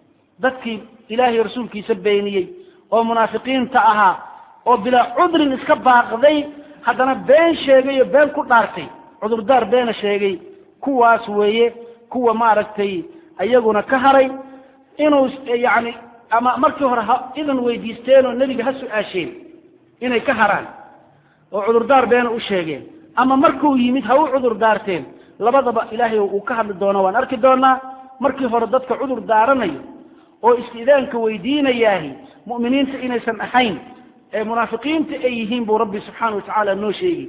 dadkii ilaahay rasuulkiisa beeniyey oo munaafiqiinta ahaa oo bilaa cudrin iska baaqday haddana been sheegay oo been ku dhaartay cudurdaar beena sheegay kuwaas weeye kuwa maaragtay iyaguna ka haray inuu yani ama markii hore ha idan weydiisteen oo nebiga ha su-aasheen inay ka haraan oo cudurdaar beena u sheegeen ama markuu yimid ha u cudur daarteen labadaba ilaahay uu ka hadli doono waan arki doonaa markii hore dadka cudur daaranayo oo istidaanka weydiinayaahi mu'miniinta inaysan ahayn ee munaafiqiinta ay yihiin buu rabbi subxaana wa tacaala noo sheegi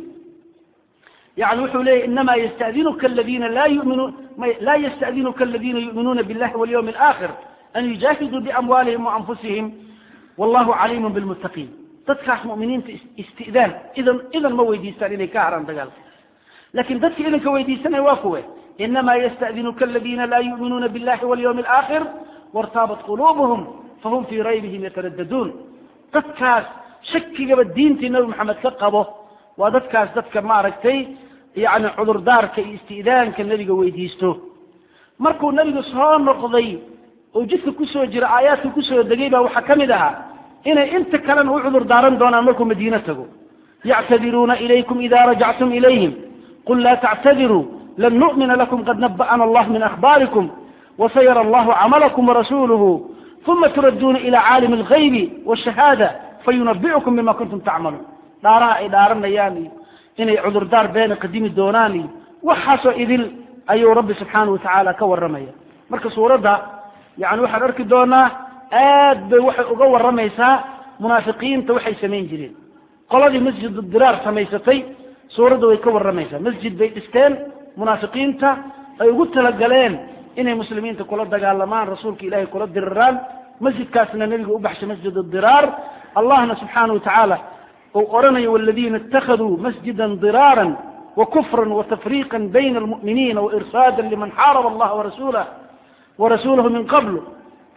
yani wuxuu leeyahy inama ystadinuka aladina la yuminuun la ystadinuka aladina yu'minuuna biاllahi walyawmi alaakhir an yujaahiduu biamwaalihim waanfusihim wallahu caliimun bilmuttaqiin dadkaas mu'miniinta istidaan idan idan ma weydiistaan inay ka haraan dagaalka lakin dadka idanka weydiisanaya waa kuwe inama ystadinuka aladina la yu'minuuna biاllahi walyawmi alaakhir wartaabat quluubuhum fahum fii raybihim yataraddaduun dadkaas shakigaba diintii nabi maxamed ka qabo waa dadkaas dadka maaragtay yani cudurdaarka iyo isti'daanka nebiga weydiisto markuu nebigu soo noqday oo jidka kusoo jira aayaadka kusoo degay baa waxaa ka mid ahaa inay inta kalena u cudur daaran doonaan markuu madiine tago yactadiruuna ilaykum ida rajactum ilayhim qul laa tactadiruu lan nu'mina lakum qad naba'ana allah min akhbaarikum wasayara allahu camalakum warasuluhu uma turadduuna ila caalimi algaybi wاshahaada fayunabicukum bima kuntum tacmaluun dhaaraha ay dhaaranayaan iyo inay cudurdaar beena qadimi doonaan iyo waxaasoo idil ayuu rabbi subxaana watacaala ka warramaya marka suuradda yani waxaan arki doonaa aad bay waxay uga warramaysaa munaafiqiinta waxay samayn jireen qoladii masjidu diraar samaysatay suuradda way ka warramaysaa masjid bay dhisteen munaafiqiinta ay ugu talagaleen inay muslimiinta kula dagaalamaan rasuulka ilahay kula diriraan masjidkaasna nebiga u baxshay masjid diraar allahna subxaana wa tacaala uu oranayo wاladina اtakaduu masjida dirاara وkfra وتfriqa bayna اlmuؤminiina وإrsaada liman xaarb اllaha warasulah warasulahu min qabl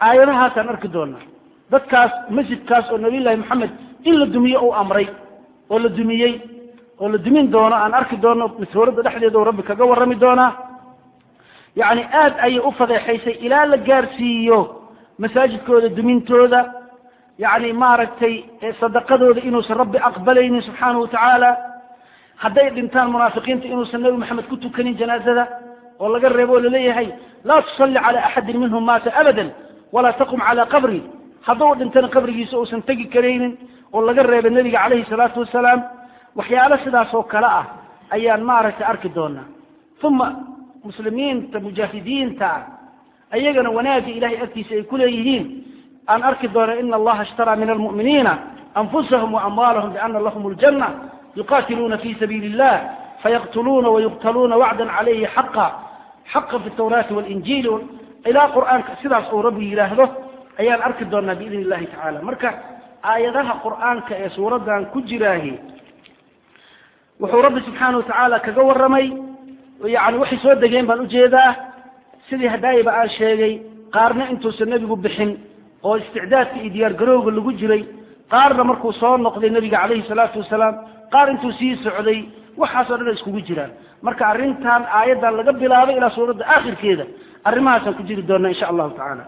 aayadahaasaan arki doonaa dadkaas masjidkaas oo nabiyullaahi maxamed in la dumiyo uu amray oo la dumiyey oo la dumin doono aan arki doono suuradda dhexdeeda uu rabbi kaga warrami doonaa yacni aad ayay u fadeexaysay ilaa la gaarsiiyo masaajidkooda dumintooda yacni maaragtay sadaqadooda inuusan rabbi aqbalaynin subxaanahu watacaala hadday dhintaan munaafiqiinta inuusan nebi maxamed ku tukanin janaazada oo laga reebo oo laleeyahay laa tusalli cala axadin minhum maata abadan walaa taqum calaa qabri hadduu dhintana qabrigiisa uusan tegi karaynin oo laga reebay nebiga calayhi salaatu wasalaam waxyaalo sidaas oo kale ah ayaan maaragtay arki doonaa uma muslimiinta mujaahidiinta ah ayagana wanaagga ilahay agtiisa ay ku leeyihiin aan arki doona ina allaha ishtaraa min almu'miniina anfusahum waamwaalahum biana lahum ljanna yuqatiluuna fi sabiili illah fayaqtuluuna wayuqtaluuna wacdan calayhi xaqa xaqa fi tawraati walinjiili ilaa qur'aanka sidaas uu rabbi yidhaahdo ayaan arki doonaa biidn illahi tacala marka aayadaha qur'aanka ee suuraddan ku jiraahi wuxuu rabbi subxaana watacaala kaga warramay yani waxay soo degeen baan ujeedaa sidii hadaayiba aan sheegay qaarna intuusan nebigu bixin oo isticdaadka iyo diyaar garowga lagu jiray qaarna markuu soo noqday nebiga calayhi salaatu wasalaam qaar intuu sii socday waxaasoo dhan ay iskugu jiraan marka arrintan aayaddan laga bilaabay ilaa suuradda aakhirkeeda arrimahaasaan ku jiri doonaa insha allahu tacaala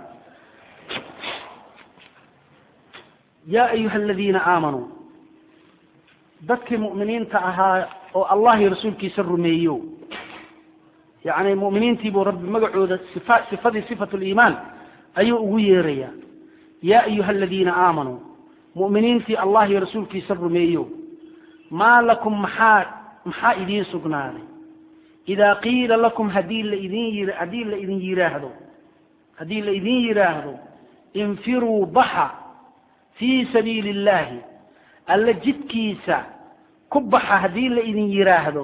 yaa ayuha aladiina aamanuu dadkii mu'miniinta ahaa oo allah iyo rasuulkiisa rumeeyo yacni mu'miniintii buu rabbi magacooda sifa sifadii sifatu liimaan ayuu ugu yeerayaa yaa ayuha aladiina aamanuu mu'miniintii allah iyo rasuulkiisa rumeeyo maa lakum maxaa maxaa idiin sugnaaday idaa qiila lakum haddii laidin yi haddii la idin yidhaahdo haddii la idin yidhaahdo infiruu baxa fii sabiili illahi alla jidkiisa ku baxa haddii la idin yidhaahdo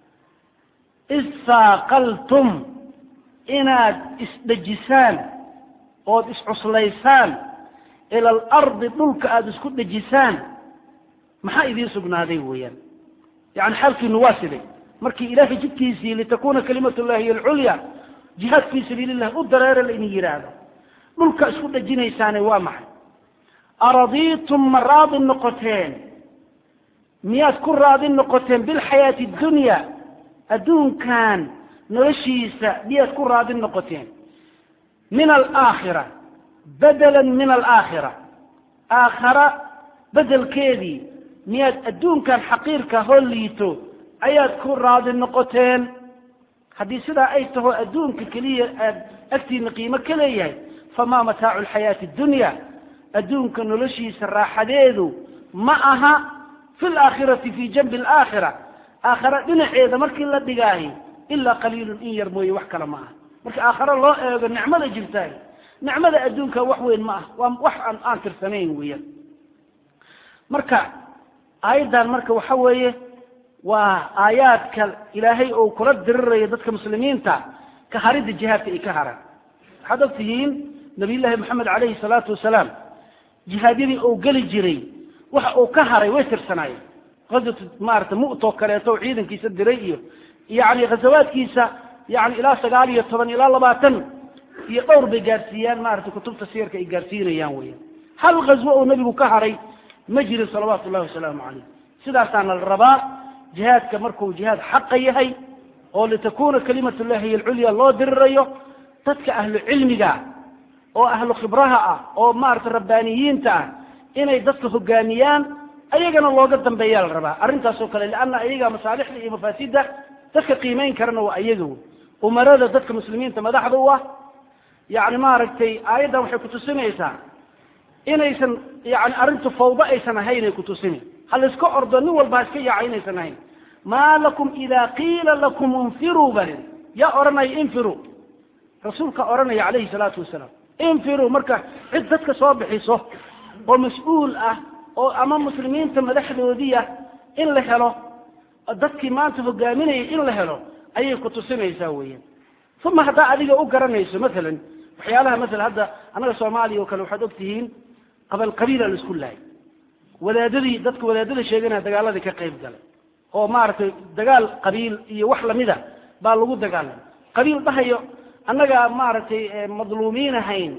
issaaqaltum inaad isdhejisaan ood iscuslaysaan ila alardi dhulka aada isku dhejisaan maxaa idiin sugnaaday weeyaan yani xaalkiinu waa siday markii ilaahay jidkiisii litakuna kalimat llahi hiy alculya jihaad fii sabiili illah u dareera la idin yidhaahdo dhulka isku dhejinaysaane waa maxay aradiitum ma raadi noqoteen miyaad ku raadi noqoteen bilxayaati addunya adduunkan noloshiisa miyaad ku raadi noqoteen min alaakhira bedelan min alaakhira aakhara bedelkeedii miyaad adduunkan xaqiirka hoo liito ayaad ku raadi noqoteen haddii sidaa ay taho adduunka keliya aad agtiina qiimo ka leeyahay famaa mataacu alxayaati addunya adduunka noloshiisa raaxadeedu ma aha fi laakhirati fii janbi alaakhira aakhara dhinaceeda markii la dhigaahi ilaa qaliilun in yar mooye wax kale ma aha marka aakhare loo eego nicmada jirtaay nicmada adduunka wax weyn ma ah waa wax aan aan tirsanayn weeyaan marka aayaddan marka waxa weeye waa aayaadka ilaahay oo kula dirirayo dadka muslimiinta ka haridda jihaadka ay ka haraan waxaad og tihiin nabiyullaahi moxamed calayhi salaatu wasalaam jihaadyadii uu geli jiray waxa uu ka haray way tirsanaayeen qaswatu maarata mu'too kaleeto oo ciidankiisa diray iyo yani ghasawaadkiisa yani ilaa sagaal iyo toban ilaa labaatan iyo dhowr bay gaarsiiyaan maarata kutubta siyarka ay gaarsiinayaan weeyaan hal ghaswo oo nebigu ka haray ma jirin salawaatu ullahi wasalaamu calayh sidaasaana la rabaa jihaadka markuu jihaad xaqa yahay oo litakuna kalimat llahi hiy alculya loo dirirayo dadka ahlu cilmiga oo ahlu khibraha ah oo maarata rabbaaniyiinta ah inay dadka hogaamiyaan ayagana looga dambeeyaa la rabaa arrintaasoo kale lianna ayaga masaalixda iyo mafaasida dadka qiimeyn karana waa ayaga wey umarada dadka muslimiinta madaxda u ah yani maaragtay aayaddan waxay kutusinaysaa inaysan yani arrintu fawdo aysan ahaynay kutusina ha layska ordo nin walba ha iska yaaca inaysan ahayn maa lakum ida qiila lakum infiruu balin yaa odhanaya infiruu rasuulka odhanaya calayhi salaatu wasalaam infiruu marka cid dadka soo bixiso oo mas-uul ah oo ama muslimiinta madaxdoodiia in la helo dadkii maanta hogaaminayay in la helo ayay kutusinaysaa weeyaan uma haddaa adiga u garanayso maalan waxyaalaha masalan hadda annaga soomaaliya oo kale waxaad og tihiin qabal qabiila la isku laayay wadaadadii dadka wadaadada sheeganaya dagaaladii ka qayb galay oo maaragtay dagaal qabiil iyo wax lamida baa lagu dagaalamay qabiil dhahayo annagaa maaragtay madluumiin ahayn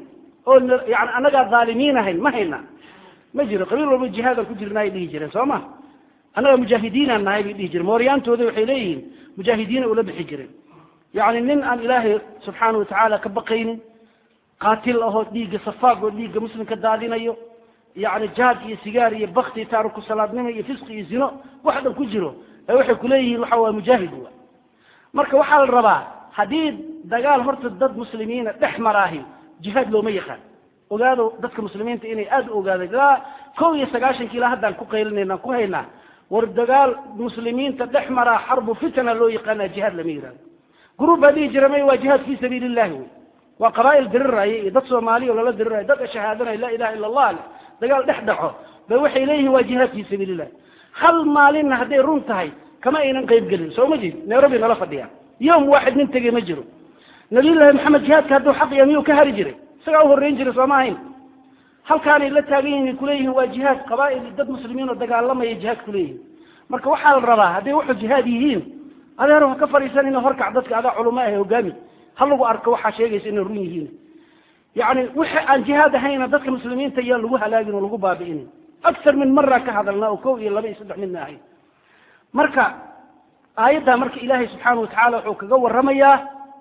oo yani annagaa dhaalimiin ahayn ma hayna ma jiro qabiil walba jihaadaan ku jirnaay dhihi jireen soo ma annagaa mujaahidiinaan nahay bay dhihi jireen mooryaantooda waxay leeyihiin mujaahidiina ula bixi jireen yani nin aan ilaahay subxaana watacaala ka baqaynin qaatil ahoo dhiigga safaag oo dhiigga muslimka daadinayo yani jaad iyo sigaar iyo bakti taariku salaadnimo iyo fisqi iyo zino wax dhan ku jiro ee waxay kuleeyihiin waxa waa mujaahid wa marka waxaa la rabaa haddii dagaal horta dad muslimiina dhex maraahi jihaad looma yaqaan ogaado dadka muslimiinta inay aada u ogaadeen ilaa kow iyo sagaashanki ilaa haddaan ku qaylinayna ku haynaa war dagaal muslimiinta dhex maraa xarbu fitna loo yaqaana jihaad lama yihahdo gruub baa dhihi jira may waa jihaad fi sabiili illahi wey waa qabaa'il diriraya iyo dad soomaaliya oo lala diriraya dad shahaadanaya laa ilaha illa allah leh dagaal dhex dhaco bay waxay leeyihiin waa jihaad fi sabiili illah hal maalinna hadday run tahay kama aynan qayb gelin soo ma jeed nairobi nala fadhiya yom waaxid nin tegey ma jiro nabiyullaahi maxamed jihaadka hadduu xaq ya miyuu ka hari jiray isagaa uhoreyn jiray sooma ahayn halkaanay la taagan yihin kuleeyihiin waa jihaad qabaa'il dad muslimiin oo dagaalamaya jihaad kuleeyihin marka waxaa la rabaa hadday wuxuu jihaad yihiin adeer ha ka fadhiisan ina horkac dadka adaa culamo ah hogaami ha lagu arko waxaa sheegaysa inay run yihiin yani wixi aan jihaad ahayna dadka muslimiinta iyaan lagu halaagin oo lagu baabi'inin akar min mara ka hadalna oo kow iyo laba iyo saddex midna ahayn marka aayaddaa marka ilaahay subxaana watacaala wuxuu kaga waramayaa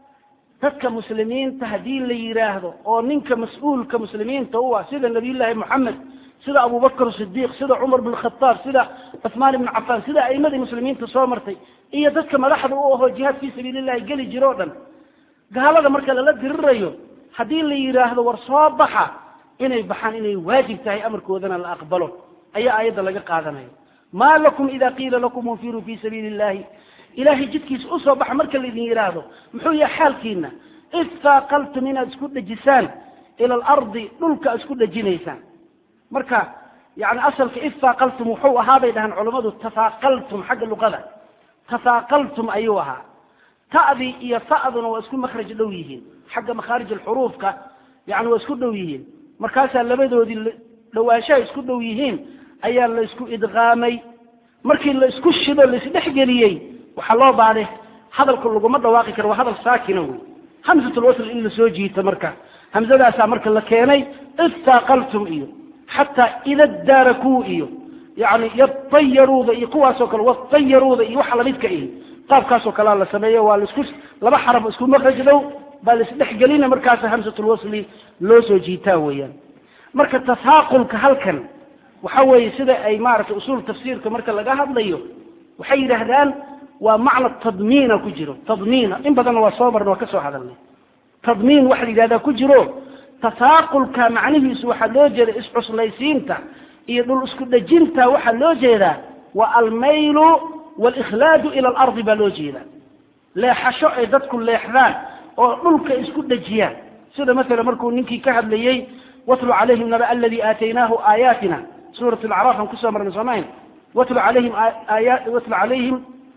dadka muslimiinta haddii la yidhaahdo oo ninka mas-uulka muslimiinta u ah sida nabiyullaahi moxamed sida abubakr sidiiq sida cumar bn khataab sida cuثmaan ibn cafaan sida aimadii muslimiinta soo martay iyo dadka madaxda u ahoo jihaad fi sabiili llahi geli jiro o dhan gaalada marka lala dirirayo haddii la yidhaahdo war soo baxa inay baxaan inay waajib tahay amarkoodana la aqbalo ayaa aayadda laga qaadanaya ma lakum ida qiila lakum unfiruu fi sabiili illahi ilahay jidkiisa usoo baxa marka laydin yidhaahdo muxuu yahay xaalkiina id faaqaltum inaad isku dhejisaan ila alardi dhulka isku dhejinaysaan marka yani asalka id faaqaltum wuxuu ahaa bay dhahaan culammadu tafaaqaltum xagga luqada tafaaqaltum ayuu ahaa ta'dii iyo fa'duna waa isku makraj dhow yihiin xagga makhaarij alxuruufka yani waa isku dhow yihiin markaasaa labadoodii dhawaanshaha isku dhow yihiin ayaa la isku idqaamay markii la isku shido laisdhexgeliyey waxaa loo baaday hadalka laguma dhawaaqi karo waa hadal saakina wey hamsatulwasl in lasoo jiito marka hamsadaasaa marka la keenay istaaqaltum iyo xataa ida daarakuu iyo yani yatayaruuda iyo kuwaasoo kale watayaruuda iyo waxa lamidka ihi qaabkaasoo kalea la sameeyo waa laisku laba xaraf isku makraj dhow baa laisdhexgelina markaasa hamsatulwasli loo soo jiitaa weeyaan marka tafaaqulka halkan waxa weeye sida ay maaragtay usuul tafsiirka marka laga hadlayo waxay yidhaahdaan waa macna tadmiina ku jiro tadmiina in badanna waa soo marna waa ka soo hadalnay tadmiin waxa la yidhahdaa ku jiro tafaaqulka macnihiisu waxaa loo jeeda iscuslaysiinta iyo dhul isku dhejinta waxaa loo jeedaa waa almaylu walikhlaadu ila alardi baa loo jeedaa leexasho ay dadku leexdaan oo dhulka isku dhejiyaan sida maala markuu ninkii ka hadlayey watlu calayhim naba aladi aataynaahu aayaatina suurat alacraaf aan kusoo marnay soomahin watlu calayhim aaya watlu calayhim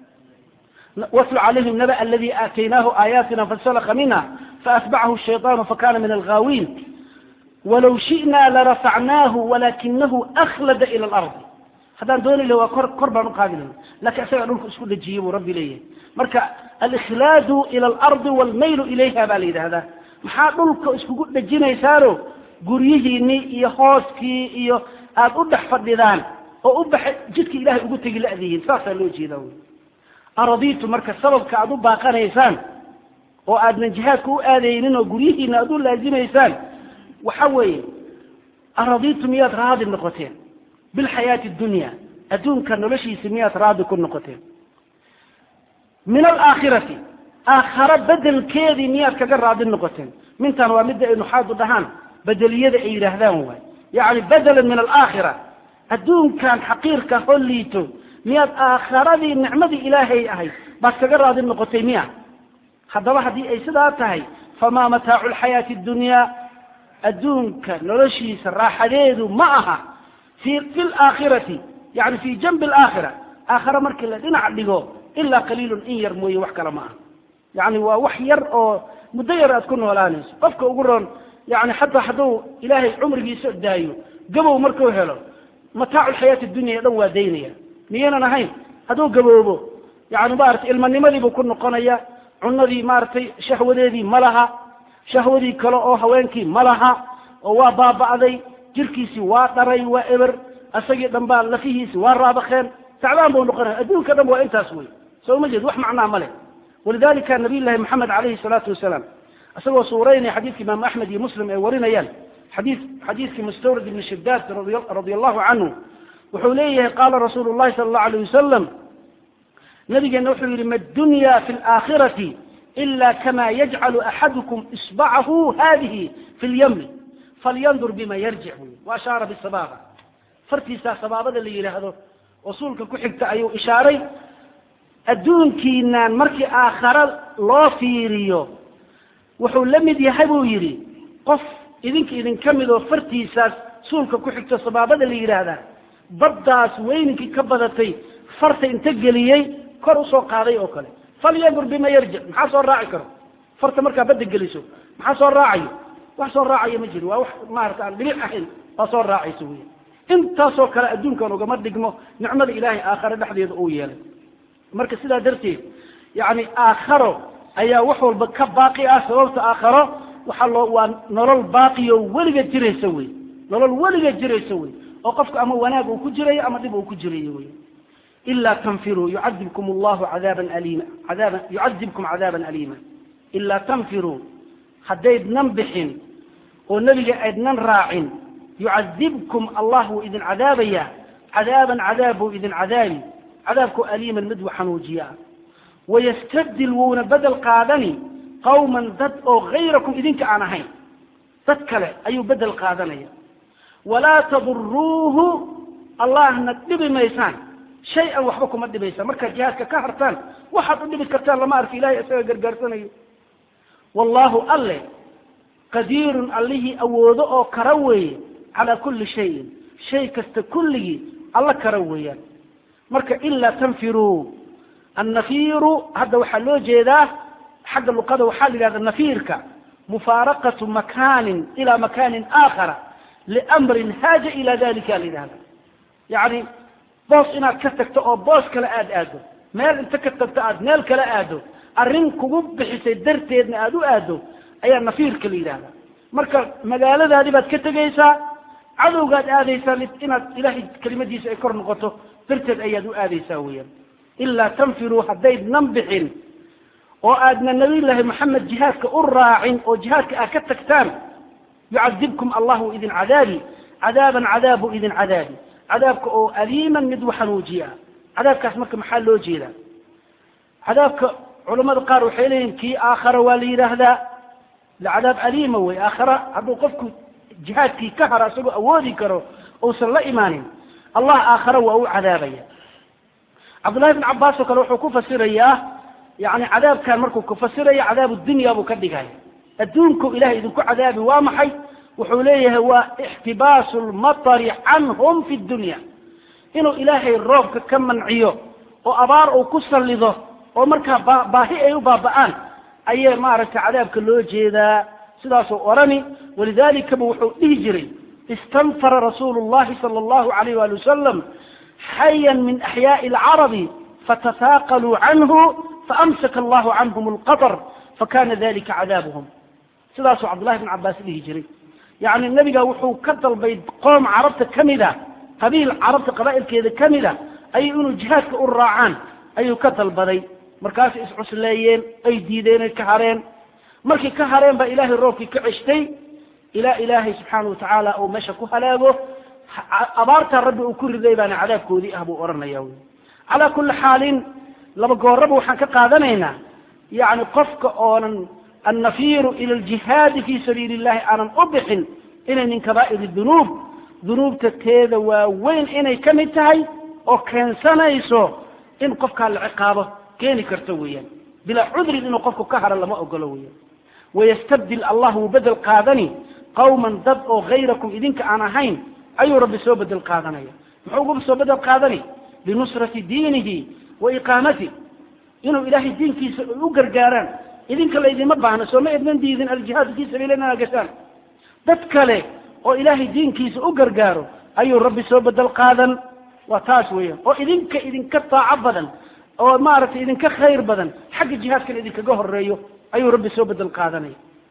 watlu calayhim naba aladi aataynaahu aayaatina fasalaka minha faatbacahu shayطaanu fakana min alghaawiin walow shi'na larafacnaahu walakinahu akhlada ila alardi haddaan dooni lahi waa kor kor baan uqaadi laha lakin isagaa dhulka isku dhejiyey buu rabbi leeyahay marka alikhlaadu ila alardi walmaylu ilayha baa la yidhahdaa maxaa dhulka iskugu dhejinaysaano guryihiinii iyo hooskii iyo aada u dhex fadhidaan oo u baxa jidka ilahay ugu tegi la'dihiin saasaa loo jeedaa wy araditu marka sababka aada u baaqanaysaan oo aadnan jihaadka u aadaynin oo guryihiina aada u laazimaysaan waxa weeye araditu miyaad raadi noqoteen bilxayaati dunya adduunka noloshiisa miyaad raadi ku noqoteen min alaakhirati aakharo bedelkeedii miyaad kaga raadi noqoteen mintan waa midda ay nuxaadu dhahaan bedeliyada ay yidhaahdaan waay yacni bedelan min alaakhira adduunkan xaqiirka hoo liito miyaad aakharadii nicmadii ilaahay ahayd baad kaga raadi noqotay miya haddaba haddii ay sidaa tahay famaa mataacu lxayaati dunyaa adduunka noloshiisa raaxadeedu ma aha fi fi laakhirati yani fi janbi alaakhira aakhare markii la dhinac dhigo ilaa qaliilun in yar mooye wax kale ma aha yani waa wax yar oo muddo yar aad ku noolaanayso qofka ugu roon yani xataa hadduu ilaahay cumrigiisa daayo gabow markuu helo mataacu lxayaati dunya o dhan waa daynaya miyaynan ahayn hadduu gaboobo yani maratay ilmanimadiibuu ku noqonaya cunadii maaragtay shahwadeedii ma laha shahwadii kale oo haweenkii ma laha oo waa baaba'day jirkiisii waa dharay waa eber asagii dhanbaa lafihiisi waa raabakeen tacbaan buu noqonaya adduunka dhan waa intaas wey soo ma jeed wax macnaa ma leh walidalika nabiy llahi moxamed calayhi salaatu wasalaam isagoo suuraynaya xadiidka imaamu axmed iyo muslim ay warinayaan xadii xadiidkii mustawrid ibni shidaad radia allahu canhu wuxuu leeyahay qaala rasuulu llahi sala allahu alayh wasalam nabigeena wuxuu yidhi ma dunya fi laakhirati ila kama yajcalu axadukum isbacahu hadihi fi lyamni falyandur bima yarjic buy wa ashaara bisabaaba fartiisaa sabaabada la yidhaahdo rasuulka ku xigta ayuu ishaaray adduunkiinaan markii aakhare loo fiiriyo wuxuu la mid yahay buu yidhi qof idinka idinka mid oo fartiisaas suulka ku xigto sabaabada la yidhaahdaa baddaas weyninkii ka badatay farta inta geliyey kor usoo qaaday oo kale falyandur bima yarjic maxaa soo raaci karo farta markaa badda geliso maxaa soo raacayo wax soo raacayo ma jiro waa wax maarata aan dhibic ahayn waa soo raacayso wey intaasoo kale adduunkan ugama dhigmo nicmada ilaahay aakhare dhexdeeda uu yeelay marka sidaa darteed yacni aakharo ayaa wax walba ka baaqi ah sababta aakharo waxaa loo waa nolol baaqiyo weliga jiraysa wey nolol weliga jiraysa wey oo qofku ama wanaag uu ku jirayo ama dhib uu ku jirayo wey ilaa tanfiruu yucadibkum allahu cadaaban aliima cadaaba yucadibkum cadaaban aliima ilaa tanfiruu haddaydnan bixin oo nebiga aydnan raacin yucadibkum allah wuu idin cadaabaya cadaaban cadaab buu idin cadaabi cadaabku aliiman mid wa xanuujiya wayastabdil wuuna bedel qaadani qawman dad oo hayrakum idinka aan ahayn dad kale ayuu bedel qaadanaya walaa taduruuhu allahna dhibi maysaan shay-an waxba kuma dhibaysaan markaad jihaadka ka hartaan waxaad u dhibi kartaan lama arki ilahay isaga gargaarsanayo wallahu alle qadiirun allihii awoodo oo kara weeye calaa kulli shayin shay kasta kulligii alla kara weeyaan marka ilaa tanfiruu annafiiru hadda waxaa loo jeedaa xagga luqada waxaa la yidhahda nafiirka mufaaraqatu makaanin ilaa makaanin aakhara liamrin haaja ila dalika la yidhahda yacni boos inaad ka tagto oo boos kale aada aado meel inta ka tagto aad meel kale aado arrin kugu bixisay darteedna aada u aado ayaa nafiirka la yidhahda marka magaaladaadii baad ka tegaysaa cadowgaad aadaysaa inaad ilaahay kelimadiisa ay kor noqoto darteed ayaad u aadaysaa weeyaan ilaa tanfiruu haddaydnan bixin oo aadna nabiyullaahi maxamed jihaadka u raacin oo jihaadka aad ka tagtaan yucadibkum allahu idin cadaabi cadaaban cadaab buu idin cadaabi cadaabka oo aliiman mid waxanuujiya cadaabkaas marka maxaa loo jeedaa cadaabka culamada qaar waxay leeyihin kii aakhara waa la yidhaahdaa cadaab aliima wey aakhara hadduu qofku jihaadkii ka haro isagoo awoodi karo uusan la imaanin allah aakhare waa u cadaabaya cabdullahi bn cabaas oo kale wuxuu ku fasirayaa yani cadaabkan markuu ku fasiraya cadaabu dunya buu ka dhigaya adduunku ilahay idinku cadaabi waa maxay wuxuu leeyahay waa ixtibaasu lmatari canhum fi dunya inuu ilaahay roobka ka manciyo oo abaar uu ku sallido oo markaa ba baahi ay u baaba'aan ayay maaragtay cadaabka loo jeedaa sidaasuu orani walidaalikaba wuxuu dhihi jiray istanfara rasuulu llahi sala allahu alayh wali wasalam xayan min axyaai alcarabi fatasaaqaluu canhu faamsaka allahu canhum alqatar fakana dalika cadaabuhum sidaasuu cabdullahi bn cabaas dhihi jiray yacni nebiga wuxuu ka dalbay qoom carabta ka mid a qabiil carabta qabaa'ilkeeda ka mid a ayuu inuu jihaadka u raacaan ayuu ka dalbaday markaasay iscusleeyeen ay diideen ay ka hareen markay ka hareen baa ilaahay roobkii ka ceshtay ilaa ilaahay subxaana watacaala uu meesha ku halaago abaartaa rabbi uu ku riday baana cadaabkoodii ah buu odhanaya wy calaa kulli xaalin laba gooraba waxaan ka qaadanaynaa yacni qofka oonan annafiiru ila aljihaadi fi sabiili illahi aanan u bixin inay min kabaa'iri dunuub dunuubta teeda waaweyn inay ka mid tahay oo keensanayso in qofkaa la ciqaabo keeni karto weeyaan bilaa cudrin inuu qofku ka haro lama ogolo weeyaan wayastabdil allah wuu bedel qaadani qawman dad oo hayrakum idinka aan ahayn ayuu rabbi soo bedel qaadanaya muxuu uga soo bedel qaadani binusrati diinihi wa iqaamati inuu ilaahay diinkiisa u gargaaraan idinka laydima baahno sooma idnan diidin aljihaadu fii sabiila inaa gashaan dad kale oo ilaahay diinkiisa u gargaaro ayuu rabbi soo bedel qaadan waa taas weeyaan oo idinka idinka taaco badan oo maaragtay idinka khayr badan xagga jihaadkan idinkaga horeeyo ayuu rabbi soo bedel qaadanaya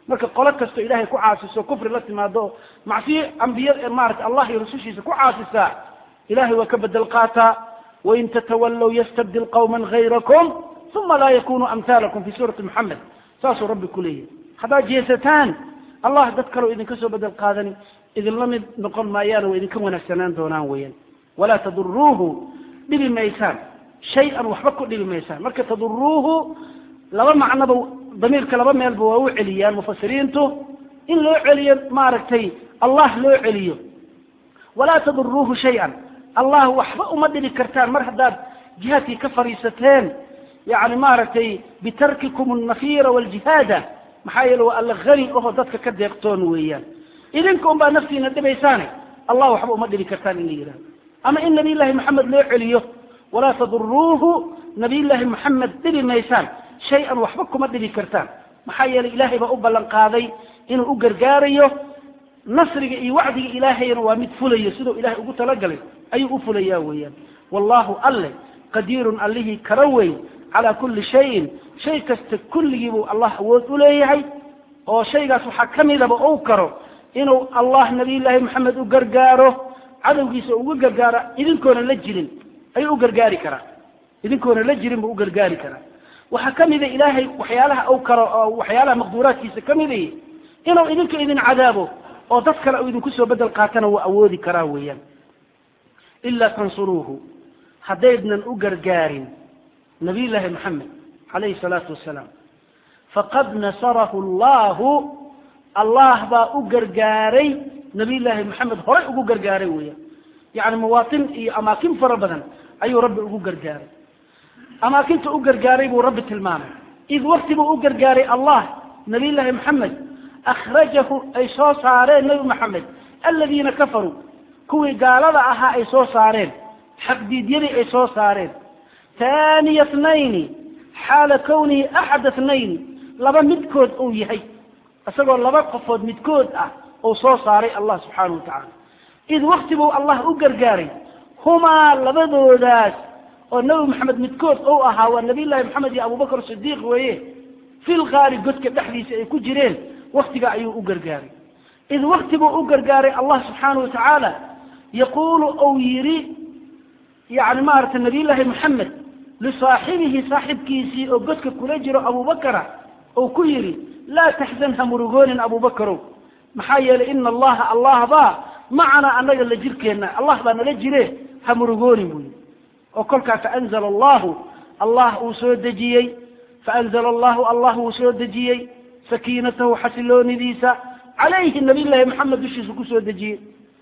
marka qolo kastoo ilaahay ku caasiso kufri la timaado macsiyo ambiya maarata allah iyo rusushiisa ku caasisaa ilahay waa ka bedel qaataa wain tatawallow yastabdil qawman hayrakum uma laa yakunu amhaalakum fi suurati moxamed saasuu rabbi ku leeyahy haddaad jeesataan allah dad kaleo idinka soo bedel qaadani idinla mid noqon maayaana waa idinka wanaagsanaan doonaan weeyaan walaa taduruuhu dhibi maysaan shay-an waxba ku dhibi maysaan marka taduruuhu laba macnoba damiirka laba meelba waa u celiyaan mufasiriintu in loo celiyo maaragtay allah loo celiyo walaa taduruuhu shay-an allah waxba uma dhibi kartaan mar haddaad jihaadkii ka fadhiisateen yani maaragtay bitarkikum alnafiira waljihaada maxaa yeele waa alla hani oho dadka ka deeqtoon weeyaan idinka un baa naftiina dhibaysaane allah waxba uma dhibi kartaan in la yidhahdo ama in nabiy llaahi maxamed loo celiyo walaa taduruuhu nabiy llaahi maxamed dhibi maysaan shay-an waxba kuma dhibi kartaan maxaa yeelay ilaahay baa u ballan qaaday inuu u gargaarayo nasriga iyo wacdiga ilaahayna waa mid fulayo siduu ilahay ugu talagalay ayuu u fulayaa weeyaan wallahu alle qadiirun allihii kara weyn calaa kulli shayin shay kasta kulligii buu allah awood u leeyahay oo shaygaas waxaa ka midaba ou karo inuu allah nabiyullaahi maxamed u gargaaro cadowgiisa uga gargaaro idinkoona la jirin ayuu u gargaari karaa idinkoona la jirin buu u gargaari karaa waxaa ka mida ilaahay waxyaalaha ou karo oo waxyaalaha maqduuraadkiisa ka midaya inuu idinka idin cadaabo oo dad kale uu idinku soo bedel qaatana wuu awoodi karaa weeyaan ilaa tansuruuhu haddaydnan u gargaarin nabiy llaahi maxamed calayhi salaatu wasalaam faqad nasarahu allahu allah baa u gargaaray nabiy llaahi maxamed horay ugu gargaaray weeyaan yacni mawaatin iyo amaakin fara badan ayuu rabbi ugu gargaaray amaakinta u gargaaray buu rabbi tilmaamay id wakti buu u gargaaray allah nabiy llaahi maxamed akhrajahu ay soo saareen nabi maxamed aladiina kafaruu kuwii gaalada ahaa ay soo saareen xaqdiidyadii ay soo saareen thaniya tnayni xaala kawnihi axada tnayni laba midkood uu yahay isagoo laba qofood midkood ah uu soo saaray allah subxaanahu wa tacaala id wakti buu allah u gargaaray humaa labadoodaas oo nabi maxamed midkood ou ahaa waa nabiy llaahi maxamed iyo abubakr sidiiq weeye fil kaari godka dhexdiisa ay ku jireen waktiga ayuu u gargaaray id wakti buu u gargaaray allah subxaanahu wa tacaala yaquulu ou yidhi yani maaragtay nabiy llaahi maxamed lisaaxibihi saaxibkiisii oo godka kula jiro abubakara ou ku yidhi laa taxzan ha murugoonin abubakarow maxaa yeelay ina allaha allah baa macanaa annaga la jirkeenna allah baa nala jire ha murugoonin buu yidhi oo kolkaa faanzala allahu allah uu soo dejiyey faanzala allahu allah uu soo dejiyey sakiinatahu xasiloonidiisa calayhi nabiy llaahi maxamed dushiisa kusoo dejiyey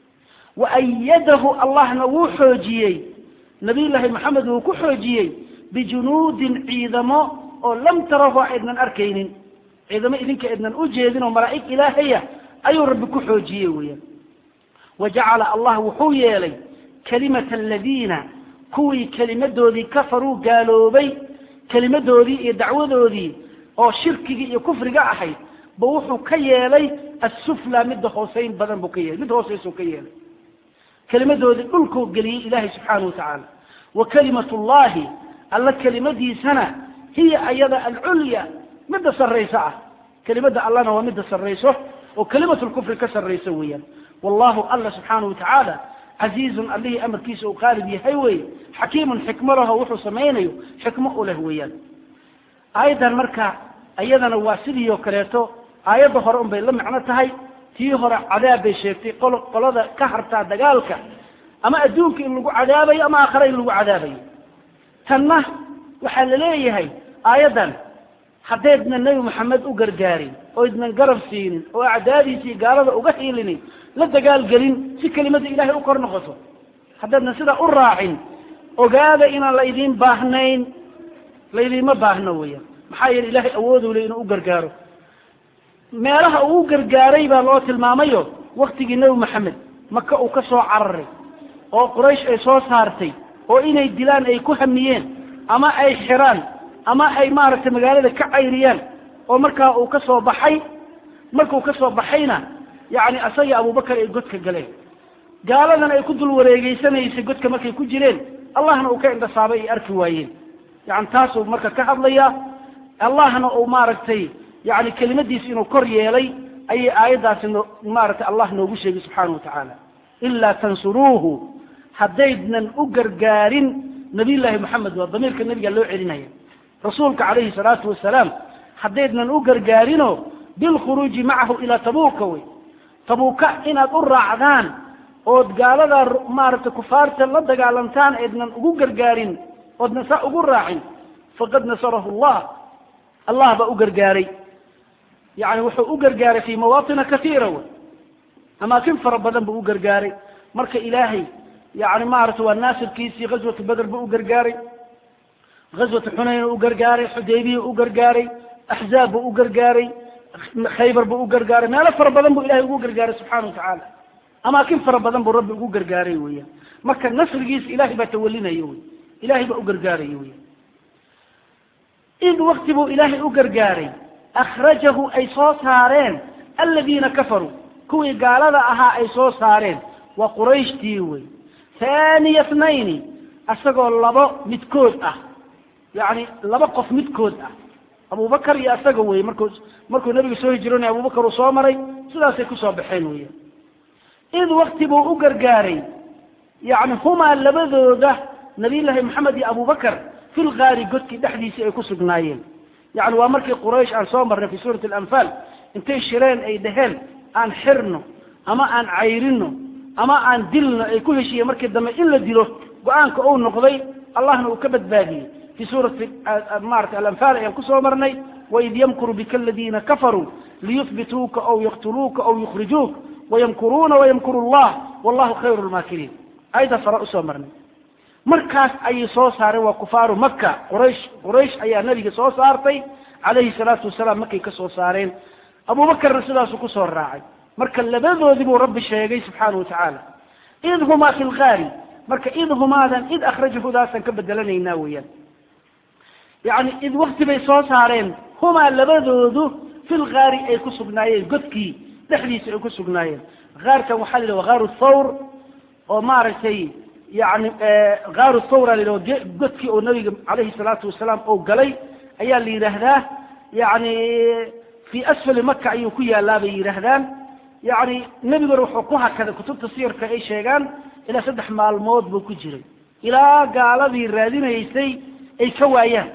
wa ayadahu allahna wuu xoojiyey nabiy llaahi maxamed wuu ku xoojiyey bijunuudin ciidamo oo lam tarahu aydnan arkaynin ciidamo idinka aydnan u jeedin oo malaa'ig ilaahaya ayuu rabbi ku xoojiyey weeyaan wa jacala allah wuxuu yeelay kalimata aladiina kuwii kelimadoodii kafaruu gaaloobay kelimadoodii iyo dacwadoodii oo shirkigii iyo kufriga ahayd ba wuxuu ka yeelay assufla midda hooseyn badan buu ka yeelay mid hooseysuu ka yeelay kelimadoodii dhulkuu geliyey ilaahay subxaanahu wa tacaala wa kalimat llahi alla kelimadiisana hiya ayada alculya midda sarrayso ah kelimadda allana waa midda sarrayso oo kelimat lkufri ka sarrayso weeyaan wallahu alla subxaanahu wa tacaala casiizun allihii amarkiisa uu qaalib yahay weeye xakiimun xikmo laho wuxuu samaynayo xikmo u leh weeyaan aayaddan marka iyadana waa sidii oo kaleeto aayadda hore un bay la macno tahay tii hore cadaab bay sheegtay qol qolada ka hartaa dagaalka ama adduunka in lagu cadaabayo ama aakhare in lagu cadaabayo tanna waxaa la leeyahay aayaddan haddaydna nebi maxamed u gargaarin oo idnan garab siinin oo acdaadiisii gaalada uga hiilinin la dagaalgelin si kelimada ilaahay u kor noqoto haddaydna sidaa u raacin ogaada inaan la idiin baahnayn laydiinma baahno weeyaan maxaa yeele ilaahay awooduu le inuu u gargaaro meelaha uu u gargaaray baa loo tilmaamayo waktigii nebi maxamed maka uu ka soo cararay oo quraysh ay soo saartay oo inay dilaan ay ku hamiyeen ama ay xiraan ama ay maaragtay magaalada ka cayriyaan oo markaa uu ka soo baxay markuu ka soo baxayna yacni asagii abubakar ay godka galeen gaaladana ay ku dul wareegeysanaysay godka markay ku jireen allahna uu ka indhasaabay ay arki waayeen yani taasuu marka ka hadlayaa allahna uu maaragtay yani kelimadiisa inuu kor yeelay ayay aayaddaasi no maaragtay allah noogu sheegay subxaana wa tacaala ilaa tansuruuhu haddaydnan u gargaarin nabiyullaahi moxamed waa damiirka nebiga loo celinaya rasuulka calayhi salaatu wasalaam haddaydnan u gargaarino bilkhuruuji macahu ilaa tabuuka wey tabuuka inaad u raacdaan ood gaaladaa maaragtay kufaarta la dagaalantaan eednan ugu gargaarin oodnan saa ugu raacin faqad nasarahu allah allah baa u gargaaray yani wuxuu u gargaaray fi mawaatina kaiira wey amaakin fara badan buu u gargaaray marka ilaahay yani maaragtay waa naasirkiisii ghazwatu beder buu u gargaaray ghazwatu xunayn u gargaaray xudaybiya u gargaaray axzaab buu u gargaaray khaybar buu u gargaaray meelo fara badan buu ilahay ugu gargaaray subxana wa tacaala amaakin fara badan buu rabbi ugu gargaaray weeyaan marka nasrigiisa ilahay baa tawalinaya wey ilahay baa u gargaaraya weyan id wakti buu ilaahay u gargaaray akhrajahu ay soo saareen aladiina kafaruu kuwii gaalada ahaa ay soo saareen waa qurayshtii wey thaniya thnayni isagoo labo midkood ah yacni laba qof midkood ah abubakar iyo isaga wey markuu markuu nabiga soo hijroonay abubakar uu soo maray sidaasay kusoo baxeen weya id wakti buu u gargaaray yani humaa labadooda nabiyullaahi maxamed iyo abubakar fi lgaari godkii dhexdiisii ay ku sugnaayeen yani waa markii quraysh aan soo marnay fi suurati alanfaal intay shireen ay dhaheen aan xirno ama aan cayrino ama aan dilno ay ku heshiiyeen markii dambe in la dilo go-aanka uu noqday allahna uu ka badbaadiyey fi suurati maarata alanfaal ayaan kusoo marnay waid yamkuru bika aladiina kafaruu liyuhbituuka aw yaqtuluuka aw yukhrijuuk wayamkuruuna wayamkuru llah wallahu khayru lmaakiriin ayaddaas hore usoo marnay markaas ayay soo saareen waa kufaaru maka quraysh quraysh ayaa nabiga soo saartay calayhi salaatu wasalaam markay ka soo saareen abubakarna sidaasuu kusoo raacay marka labadoodii buu rabbi sheegay subxaana wa tacaala id humaa fi lgaari marka id humaadan id akhrajahudaasaan ka bedelanaynaa weeyaan yani id wakti bay soo saareen humaa labadoodu fi lgaari ay ku sugnaayeen godkii dhexdiisa ay ku sugnaayeen gaarkan waxaa la yidhaha gaaru thawr oo maaragtay yani gaaru thawra la yidhaha godkii oo nabiga calayhi salaatu wasalaam oo galay ayaa la yidhaahdaa yani fi asfali maka ayuu ku yaalaa bay yidhaahdaan yani nebiguna wuxuu ku hakaday kutubta siyarka ay sheegaan ilaa saddex maalmood buu ku jiray ilaa gaaladii raadinaysay ay ka waayaan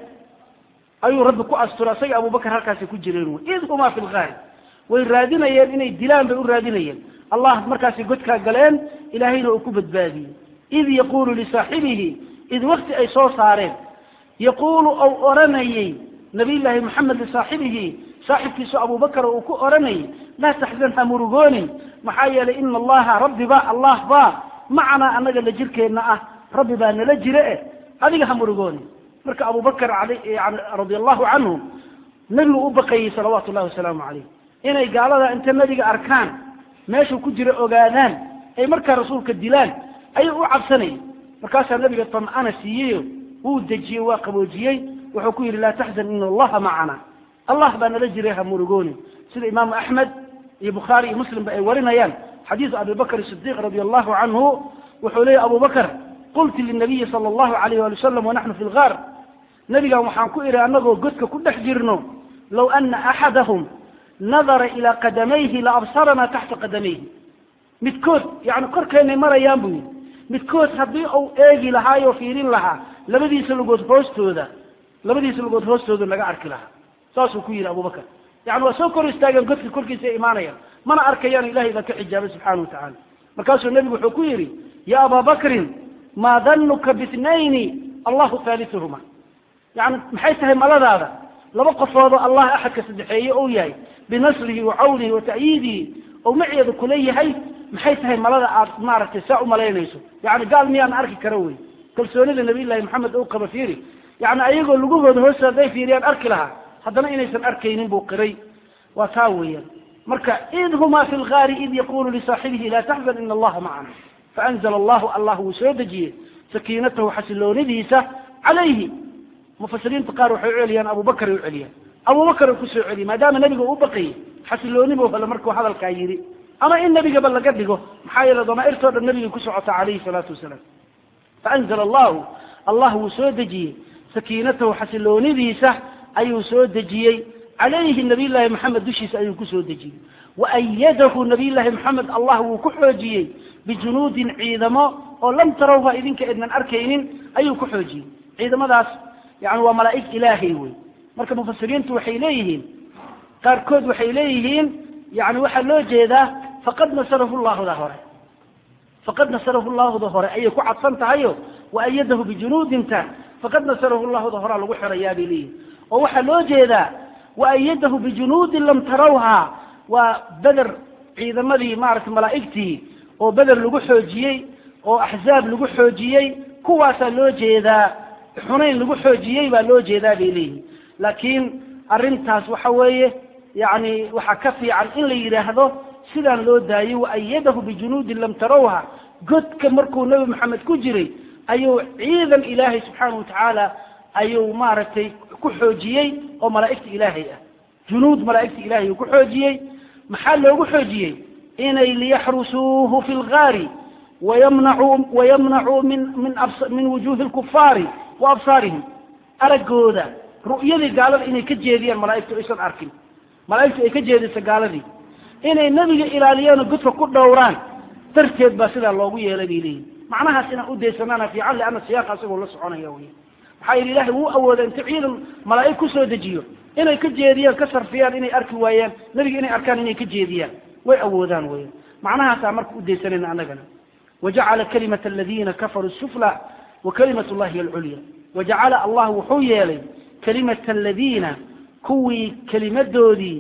ayuu rabbi ku asturay isaga abubakar halkaasay ku jireen wy id humaa fi lgaari way raadinayeen inay dilaan bay u raadinayeen allah markaasay godkaa galeen ilaahayna uu ku badbaadiyey id yaqulu lisaaxibihi id wakti ay soo saareen yaquulu ou odhanayey nabiyullaahi moxamed lisaaxibihi saaxibkiisu abubakar uu ku odhanayay laa taxzan ha murugoonin maxaa yeelay ina allaha rabbi ba allah ba macanaa annaga la jirkeenna ah rabbi baa nala jire eh adiga ha murugoonin marka abubakar yani radia allahu canhu nebigu u baqayey salawaatu llahi wasalaamu calayh inay gaalada inta nebiga arkaan meeshuu ku jira ogaadaan ay markaa rasuulka dilaan ayuu u cabsanayay markaasaa nebiga tamcana siiyeyo wuu dejiyey waa qaboojiyey wuxuu ku yidhi laa taxzan ina allaha macana allah baa nala jiray ha murugoonin sida imaamu axmed iyo bukhaari iyo muslimba ay warinayaan xadiisu abi bakr sidiq radi allahu canhu wuxuu leeyahy abu bakr qultu linabiyi sala allahu alayh wali wasalam wanaxnu fi lgaar nebigan waxaan ku idhi annagoo godka ku dhex jirno low ana axadahum nadara ilaa qadamayhi la absaranaa taxta qadamayhi midkood yani korkeennay marayaan buu yidhi midkood haddii uu eegi lahaayoo fiirin lahaa labadiisa lugood hoostooda labadiisa lugood hoostooda naga arki lahaa saasuu ku yidhi abubakar yani waa soo kor istaageen godka korkiisa ay imaanayaan mana arkayaan ilahay baa ka xijaabay subxana wa tacala markaasuu nebigu wuxuu ku yidhi ya aba bakrin maa danuka bitnayni allahu haaliuhuma yani maxay tahay maladaada laba qofoodoo allah axadka saddexeeye ou yahay binasrihi wa cawnihi wa ta'yiidihi ou maceeda kula yahay maxay tahay malada aad maaragtay saa u malaynayso yani gaal miyaan arki kara wey kalsoonida nabiy llahi maxamed ou qaba fiiri yani ayagoo lugahooda hoosta hadday fiiriyaan arki lahaa haddana inaysan arkaynin buu qiray waa taa weeyaan marka id humaa fi lgaari id yaqulu lisaaxibihi laa taxzan ina allaha macana faanzla allahu allah wuu soo dejiyey sakiinatahu xasiloonidiisa calayhi mufasiriinta qaar waxay u celiyaan abubakar ay u celiyaan abubakar u kusoo celiyay maadaama nebiga u baqayay xasiloonibu hale markuu hadalkaa yidhi ama in nebigaba laga dhigo maxaa yeele damaairtoo dhan nebigay ku socota calayhi salaatu wasalaam faanzla allahu allah wuu soo dejiyey sakiinatahu xasiloonidiisa ayuu soo dejiyey calayhi nabiy llaahi maxamed dushiisa ayuu kusoo dejiyey waayadahu nabiy llaahi maxamed allah wuu ku xoojiyey bijunuudin ciidamo oo lam tarawha idinka idnan arkaynin ayuu ku xoojiyey ciidamadaas yani waa malaa'ig ilaahay wey marka mufasiriintu waxay leeyihiin qaarkood waxay leeyihiin yani waxaa loo jeedaa faqad nasarahu llahda hore faqad nasarahu llahda hore ayay ku cadsan tahayo waayadahu bijunuudinta faqad nasarahu llahda horaa lagu xirayaa bay leeyihin oo waxaa loo jeedaa waayadahu bijunuudin lam tarawha waa beder ciidamadii maaragtay malaa'igtii oo beder lagu xoojiyey oo axzaab lagu xoojiyey kuwaasaa loo jeedaa xunayn lagu xoojiyey baa loo jeedaa bay leeyihin laakiin arrintaas waxa weeye yani waxaa ka fiican in la yidhaahdo sidaan loo daayey waayadahu bijunuudin lam tarawha godka markuu nebi maxamed ku jiray ayuu ciidan ilaahay subxaana watacaala ayuu maaragtay ku xoojiyey oo malaa'igta ilaahay ah junuud malaa'igta ilahay uu ku xoojiyey maxaa loogu xoojiyey inay liyaxrusuuhu fi lgaari wayamnacuu wayamnacuu min min min wujuhi lkufaari wa absaarihim araggooda ru'yadii gaalada inay ka jeediyaan malaa'igtu aysan arkin malaa'igtu ay ka jeediso gaaladii inay nebiga ilaaliyaanoo godka ku dhowraan darteed baa sidaa loogu yeelay bay leeyihin macnahaas inaan udaysanaana fiican lianna siyaaqa isagoo la soconaya wey maxaa yidhi ilahay wuu awooda inta ciidan malaa'ig kusoo dejiyo inay ka jeediyaan ka sarfiyaan inay arki waayaan nebiga inay arkaan inay ka jeediyaan way awoodaan weya macnahaasaa marka udaysanayna annagana wajacala kalimata aladiina kafaruu sufla wa kalimat llahi alculya wajacala allah wuxuu yeelay kalimata aladiina kuwii kelimadoodii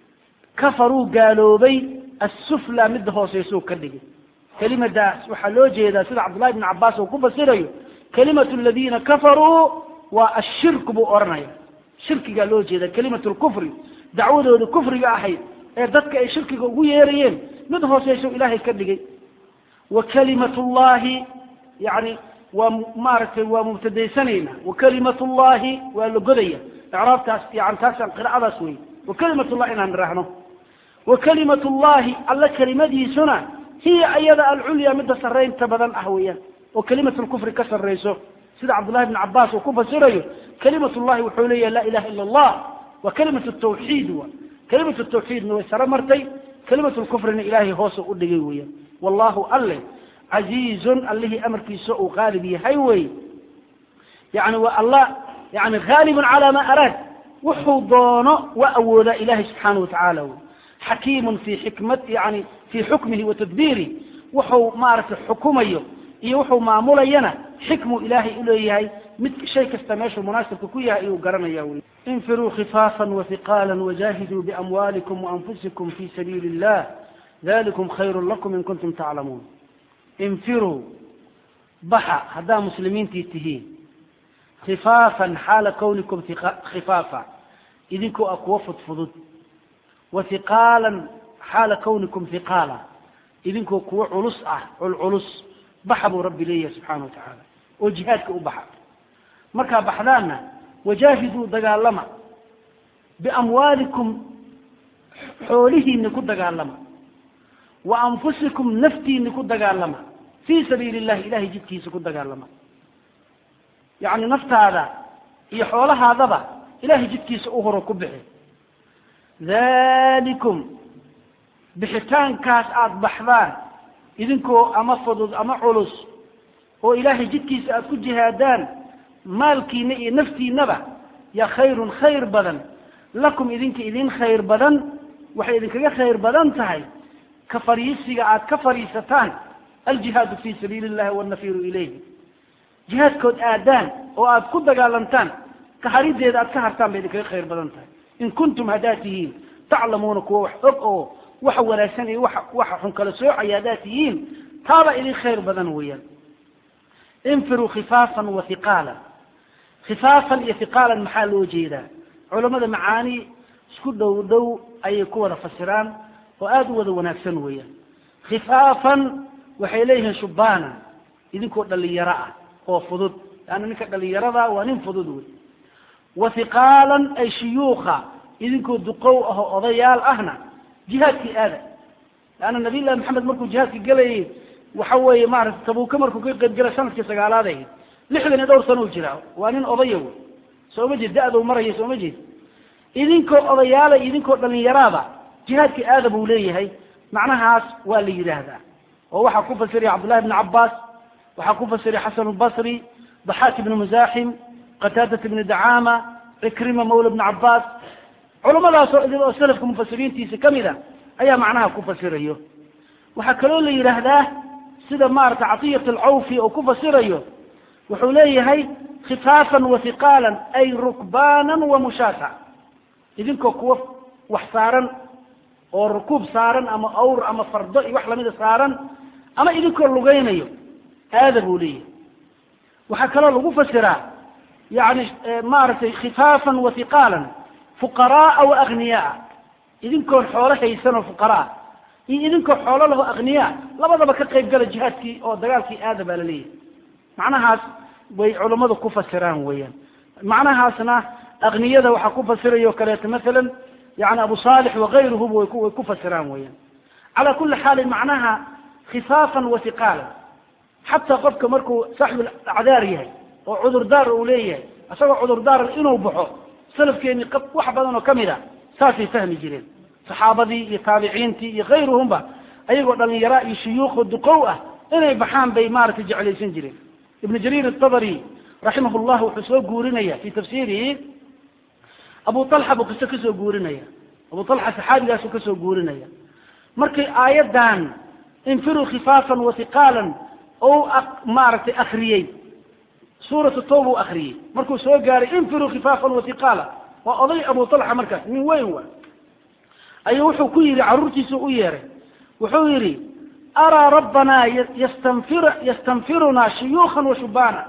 kafaruu gaaloobay assufla midda hooseysuu ka dhigay kelimadaas waxaa loo jeedaa sida cabdullahi bn cabaas uu ku fasirayo kalimatu aladiina kafaruu waa ashirku buu odhanaya shirkigaa loo jeeda kalimatu lkufri dacwadooda kufriga ahayd ee dadka ay shirkiga ugu yeerayeen mid hooseyso ilaahay ka dhigay wa kalimatu llahi yani waa maaragtay waa mubtadaysanayna wa kalimatu llahi waa la godaya icraabtaas yani taasaan qira'adaas wey wa kalimat llahi inaan niraahno wa kalimatu llahi alla kelimadiisuna hiya ayada alculya midda sarraynta badan ah weeyaan oo kalimatu lkufri ka sarrayso sida cabdullahi bn cabaas uu ku fasirayo kalimat llahi wuxuu leeyahay laa ilaha ila allah waa kalimatu tawxiid wa kalimatu tawxiidna way sare martay kalimatu lkufrina ilaahay hoose u dhigay weeyaan wallahu alle casiizun allihii amarkiisa uu qaalib yahay wey yani waa allah yani haalibun calaa ma araad wuxuu doono waa awoodaa ilahay subxaana watacaala wey xakiimun fi xikmat yani fii xukmihi wa tadbiirih wuxuu maaragtay xukumayo iyo wuxuu maamulayana xikmuu ilaahay uleeyahay mid shay kasta meeshuu munaasibka ku yahay ayuu garanaya wey infiruu khifaafan wahiqaala wajahiduu biamwaalikum waanfusikum fi sabiili illah dalikum khayru lakum in kuntum taclamuun infiruu baxa haddaa muslimiintii tihiin khifaafan xaala kawnikum khifaafa idinkoo ah kuwa fudfudud wa hiqaalan xaala kawnikum hiqaala idinkoo kuwa culus ah culculus baxa buu rabbi leeyahay subxaana wa tacaala oo jihaadka u baxa markaa baxdaanna wajaahiduu dagaalama biamwaalikum xoolihiina ku dagaalama wa anfusikum naftiina ku dagaalama fii sabiili illahi ilahay jidkiisa ku dagaalama yacni naftaada iyo xoolahaadaba ilahay jidkiisa u horo ku bixi dalikum bixitaankaas aada baxdaan idinkoo ama fudud ama culus oo ilaahay jidkiisa aada ku jihaadaan maalkiina iyo naftiinaba yaa khayrun khayr badan lakum idinka idin khayr badan waxay idinkaga khayr badan tahay ka fariisiga aada ka fariisataan aljihaadu fi sabiili illahi wanafiru ilayhi jihaadkood aadaan oo aada ku dagaalantaan kaharideeda aad ka hartaan bay idinkaga khayr badan tahay in kuntum haddaad tihiin taclamuuna kuwa wax og oo waxa wanaagsan iyo wa waxa xun kala soocaya haddaad tihiin taaba idin khayr badan weeyaan infiruu khifaafan wa hiqaalan khifaafan iyo hiqaalan maxaa loo jeedaa culamada macaani isku dhow dhow ayay ku wada fasiraan oo aada u wada wanaagsan weeyaan khifaafan waxay leeyihiin shubbaana idinkoo dhalinyaro ah oo fudud leanna ninka dhalinyarada waa nin fudud wey wa hiqaalan ay shuyuukha idinkoo duqow ahoo odayaal ahna jihaadkii aada leanna nabiy llahi maxamed markuu jihaadka gelayay waxa weeye maarata tabuuka markuu ka qayb galay sanadkii sagaalaad ahayd lixdan iyo dhowr sano u jiraa waa nin odaya wey soo ma jeed da-dou maraya soo ma jeed idinkoo odayaala idinkoo dhalinyaraada jihaadkii aada buu leeyahay macnahaas waa la yidhaahdaa oo waxaa ku fasiraya cabdullahi bni cabbaas waxaa ku fasiraya xasan albasri daxaak ibni musaaxim qataadat ibni dacaama cikrima mawla bni cabbaas culamadaasoo idin oo salafka mufasiriintiisa ka mid a ayaa macnaha ku fasirayo waxaa kaloo la yidhaahdaa sida maarata catiyat alcawfi oo ku fasirayo wuxuu leeyahay khifaafan wa hiqaalan ay rukbaanan wa mushaata idinkoo kuwa wax saaran oo rukuub saaran ama awr ama fardo iyo wax lamida saaran ama idinkoo lugaynayo aada buu leeyahay waxaa kaloo lagu fasiraa yani maaragtay khifaafan wa hiqaalan fuqaraaa wa agniyaa idinkoon xoolo haysan oo fuqaraa iyo idinkoo xoolo laho agniyaa labadaba ka qayb gala jihaadkii oo dagaalkii aada baa la leeyahay macnahaas bay culammadu ku fasiraan weeyaan macnahaasna akniyada waxaa ku fasiraya o kaleeto masalan yani abu saalix wakayruhuba way ku way ku fasiraan weeyaan calaa kuli xaalin macnaha khifaafan wa hiqaalan xataa qofka markuu saaxibul acdaar yahay oo cudurdaar uu leeyahay isagoo cudurdaar inuu baxo salafkeeni wax badan oo kamid a saasay fahmi jireen saxaabadii iyo taabiciintii iyo kayruhumba ayagoo dhalinyara iyo shuyuukho duqow ah inay baxaan bay maaragtay jeclaysan jireen ibn jariir atabari raximah llah wuxuu soo guurinaya fi tafsiirihi abu alxa buu qiso kasoo guurinaya abu alxa saxaabigaasu kasoo guurinaya markay aayaddan infiruu khifaafan wa hiqaalan ou maaragtay akriyey suuratu tawba u akriyey markuu soo gaaray infiruu khifaafan wa hiqaala waa oday abu alxa markaas nin weyn wa ayuu wuxuu ku yidhi carruurtiisu u yeeray wuxuu yidhi araa rabbanaa yastanfir yastanfirunaa shuyuukan wa shubaana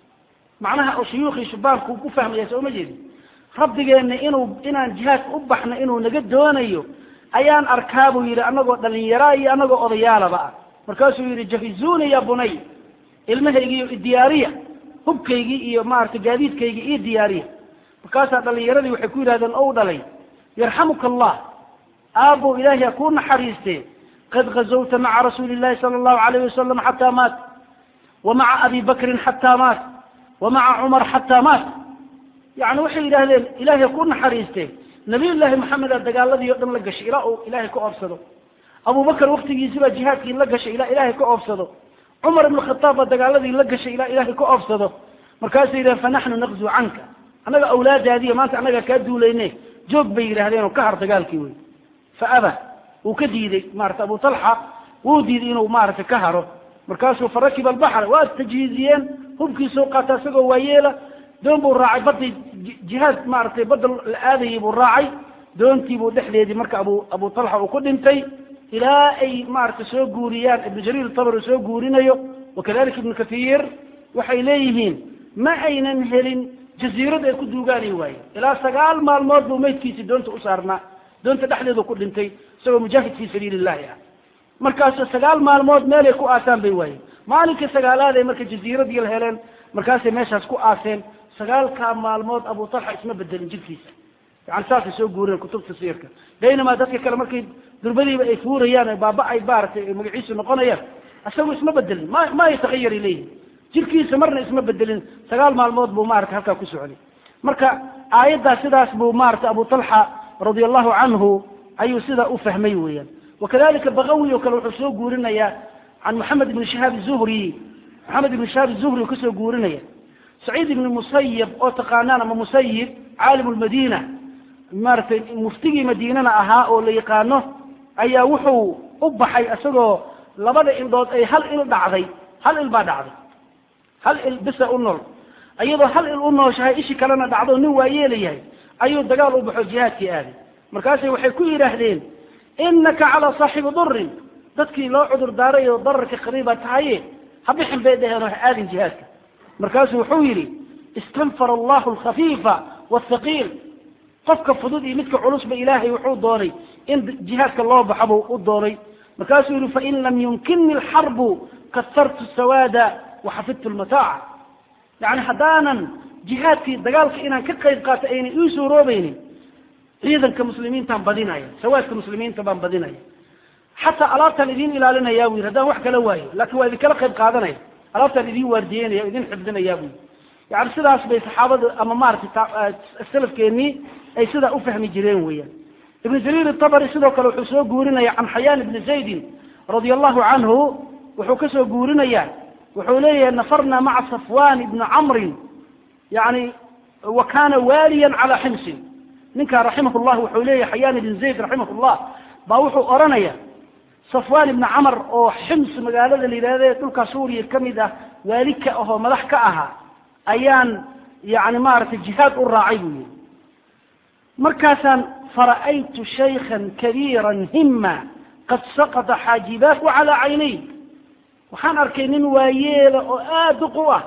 macnaha shuyuukhii shubaanku ku fahmaya soo ma jeedin rabbigeena inuu inaan jihaadka u baxno inuu naga doonayo ayaan arkaa buu yidhi anagoo dhalinyaraa iyo anagoo odayaalaba ah markaasuu yidhi jahizuuni ya bunay ilmahaygiiyo idiyaariya hubkaygii iyo maaragtay gaadiidkaygii iyo diyaariya markaasaa dhalinyaradii waxay ku yidhahdeen ou dhalay yarxamuka allah aabbow ilaahay ha kuu naxariiste qad gazawta maca rasuuli illahi sala allahu alayh wasalam xataa maat wa maca abi bakrin xataa maat wa maca cumar xataa maat yani waxay yidhaahdeen ilahay ha kuu naxariiste nabiyullaahi maxameda dagaaladii o dhan la gashay ilaa uu ilaahay ka oobsado abubakar waktigiisi baa jihaadkii la gashay ilaa ilaahay ka oobsado cumar ibn khataab baa dagaaladii la gashay ilaa ilaahay ka oobsado markaasay yidhahen fanaxnu naqzu canka annaga awlaadaadiiyo maanta annaga kaa duulayne joog bay yidhahdeen oo ka har dagaalkii wey fa aba wuu ka diiday maarata abu talxa wuu diiday inuu maaragtay ka haro markaasuu farakiba albaxra waa tajhiiziyeen hubkiisuu qaata isagoo waayeela doon buu raacay badday jihaad maaragtay badda la aadayay buu raacay doontiibuu dhexdeedii marka abu abu talxa uu ku dhintay ilaa ay maaragtay soo guuriyaan ibnu jariir tabari soo guurinayo wakadalika ibnu kathiir waxay leeyihiin ma aynan helin jaziirad ay ku duugaanay waaye ilaa sagaal maalmood buu maydkiisi doonta u saarnaa doonta dhexdeedu ku dhintay isagoo mujaahid fii sabiili illahi ah markaasu sagaal maalmood meelay ku aasaan bay waayeen maalinkii sagaalaad ay marka jaziiradii la heleen markaasay meeshaas ku aaseen sagaalkaa maalmood abu talxa isma bedelin jirkiisa yani saasay soo guureen kutubta siirka baynamaa dadka kale markay durbadiiba ay fuurayaan ay baaba ay maaratay magaciisu noqonayaan isagu isma bedelin ma ma yatahayari leeyihin jirkiisa marna isma bedelin sagaal maalmood buu maarata halkaa ku socday marka aayaddaa sidaas buu maarata abu talxa radia allahu canhu ayuu sidaa u fahmay weeyaan wakadalika bakawi oo kale wuxuu soo guurinayaa can moxamed ibni shahaab zuhri moxamed ibni shahaab zuhri uu kasoo guurinaya saciid ibni musayib oo taqaanaan ama musayib caalim lmadina maaragtay muftigii madiinana ahaa oo la yaqaano ayaa wuxuu u baxay isagoo labada ildhood ay hal il dhacday hal il baa dhacday hal il bisa u nool iyadoo hal il u nooshahay ishi kalena dhacdo nin waa yeelayahay ayuu dagaal u baxo jihaadkii aaday markaasay waxay ku yidhaahdeen inaka calaa saaxibi durin dadkii loo cudur daaray oo dararka qariibaa tahaye ha bixin bay dhaheen oo ha aadin jihaadka markaasuu wuxuu yidhi istanfar allahu alkhafiifa waalthaqiil qofka fudud iyo midka culusba ilaahay wuxuu doonay in jihaadka loo baxo buu u doonay markaasuu yihi fain lam yumkinni alxarbu kasartu sawaada waxafidtu lmataaca yani haddaanan jihaadkii dagaalka inaan ka qayb qaato aynay ii suuroobaynin ciidanka muslimiintaan badinaya sawaadka muslimiinta baan badinaya xataa alaabtaan idin ilaalinaya bu yidhi haddaan wax kala waayo laakin waa idinkala qayb qaadanaya alaabtaan idin waardiyeynaya o idin xifdinaya bu yidhi yani sidaas bay saxaabada ama maratay salafkeenii ay sidaa u fahmi jireen weeyaan ibnu jariir itabari sidoo kale wuxuu soo guurinaya can xayaan ibni zaydin radia allahu canhu wuxuu kasoo guurinayaa wuxuu leeyahay nafarna maca safwan ibni camrin yani wa kana waaliyan calaa ximsin ninkaa raximah llah wuxuu leeyahay xayaan ibn zayd raximah llah baa wuxuu odhanaya safwan ibni camar oo xims magaalada la yidhahda dhulka suuriya kamid ah waali ka ahoo madax ka ahaa ayaan yani maaragtay jihaad u raacay buu yihi markaasaan fara'aytu shaykhan kabiira hima qad saqata xaajibaahu calaa caynay waxaan arkay nin waayeela oo aada duq u ah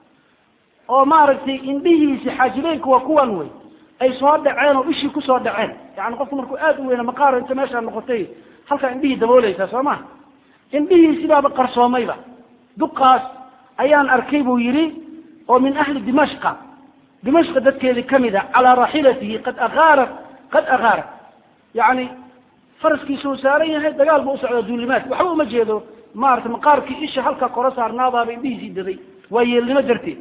oo maaragtay indhihiisi xaajibeynku waa kuwan wey ay soo dhaceen oo ishii kusoo dhaceen yani qofku markuu aada u weyna maqaaro inta meeshaa noqotay halkaa indhihii dabooleysaa soo ma indhihiisibaaba qarsoomayba duqaas ayaan arkay buu yidhi oo min ahli dimashqa dimashqa dadkeedii kamid a calaa raaxilatihi qad akaarat qad akaarat yani faraskiisa uu saaran yahay dagaal buu usocdaa duulimaad waxba uma jeedo maarata maqaarkii isha halkaa kora saarnaadaaba indhihiisii daday waa yeelnimo darteed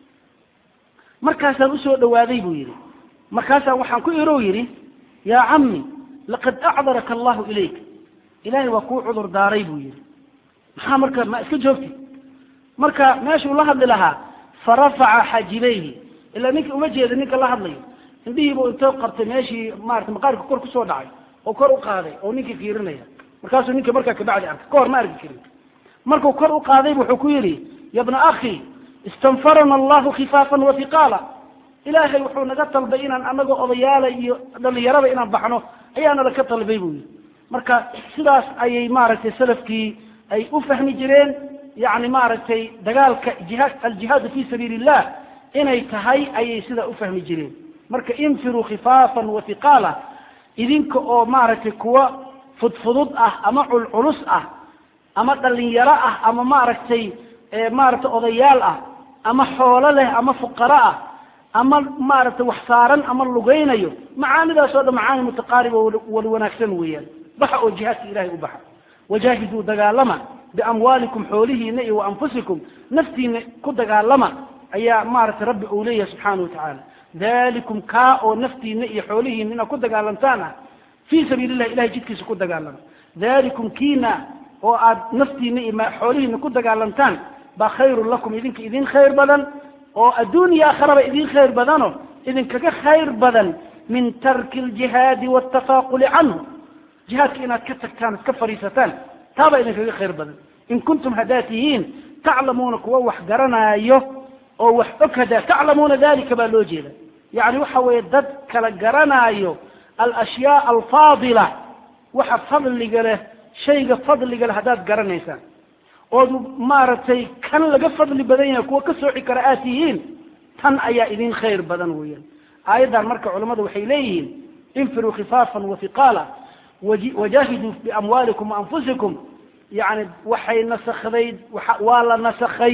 markaasaan usoo dhawaaday buu yidhi markaasaan waxaan ku irow yidhi yaa cammi laqad acdaraka allahu ilayk ilaahay waa kuu cudur daaray buu yidhi maxaa marka ma iska joogti marka meeshuu la hadli lahaa farafaca xajibayhi ilaa ninka uma jeeda ninka la hadlayo indhihiibuu intoo qabtay meeshii maarata maqaarka kor kusoo dhacay oo kor u qaaday oo ninkii fiirinaya markaasuu ninka markaa kabacdi arkay ka hor ma arki karin markuu kor u qaaday wuxuu ku yidhi ya bna akhi istanfarana allahu khifaafan wa hiqaala ilaahay wuxuu naga talbay inaan anagoo odayaala iyo dhalinyarada inaan baxno ayaanala ka talbay buu yidhi marka sidaas ayay maaragtay salafkii ay u fahmi jireen yani maaragtay dagaalka jihaad aljihaadu fi sabiili illah inay tahay ayay sidaa u fahmi jireen marka infiruu khifaafan wa hiqaala idinka oo maaragtay kuwa fudfudud ah ama culculus ah ama dhalinyaro ah ama maaragtay maaragtay odayaal ah ama xoolo leh ama fuqaro ah ama maaragtay wax saaran ama lugaynayo macaanidaas oo dhan macaani mutaqaariba wala wanaagsan weeyaan baxa oo jihaadka ilahay u baxa wajaahiduu dagaalama biamwaalikum xoolihiina iyo waanfusikum naftiina ku dagaalama ayaa maaragtay rabbi uu leeyahay subxaana watacaala dalikum kaa oo naftiina iyo xoolihiina inaad ku dagaalantaan ah fii sabiili llahi ilahay jidkiisa ku dagaalama dalikum kiina oo aad naftiina iyo xoolihiina ku dagaalantaan baa khayrun lakum idinka idin khayr badan oo adduun iyo aakharaba idin khayr badano idinkaga khayr badan min tarki aljihaadi waaltafaaquli canhu jihaadka inaad ka tagtaan ad ka fadhiisataan taabaa idinkaga khayr badan in kuntum haddaad tihiin taclamuuna kuwa wax garanaayo oo wax og hadaa taclamuuna dalika baa loo jeeda yani waxa weeye dad kala garanaayo alashyaa alfaadila waxa fadliga leh shayga fadliga leh haddaad garanaysaan ood maaragtay kan laga fadli badan yahay kuwa ka sooci kara aad tihiin tan ayaa idin khayr badan weeyaan aayaddan marka culammadu waxay leeyihiin infiruu khifaafan wahiqaala wajaahiduu biamwaalikum waanfusikum yani waxay nasakday waa la nasakhay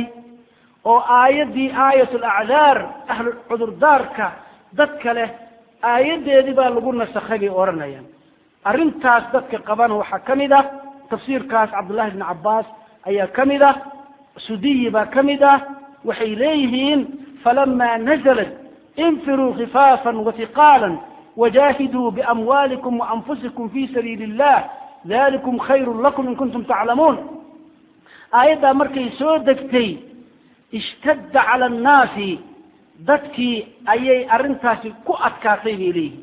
oo aayaddii aayat alacdaar ahlu cudurdaarka dadka leh aayaddeedii baa lagu nasakhay bay odhanayaan arrintaas dadka qabana waxaa ka mid ah tafsiirkaas cabdullahi bni cabbaas ayaa ka mid ah sudiyi baa ka mid ah waxay leeyihiin falama nazalat infiruu khifaafan wahiqaala wajahiduu biamwaalikum waanfusikum fi sabiili illah dalikum khayrun lakum in kuntum taclamuun aayaddaa markay soo degtay ishtadda cala annaasi dadkii ayay arrintaasi ku adkaatay bay leeyihin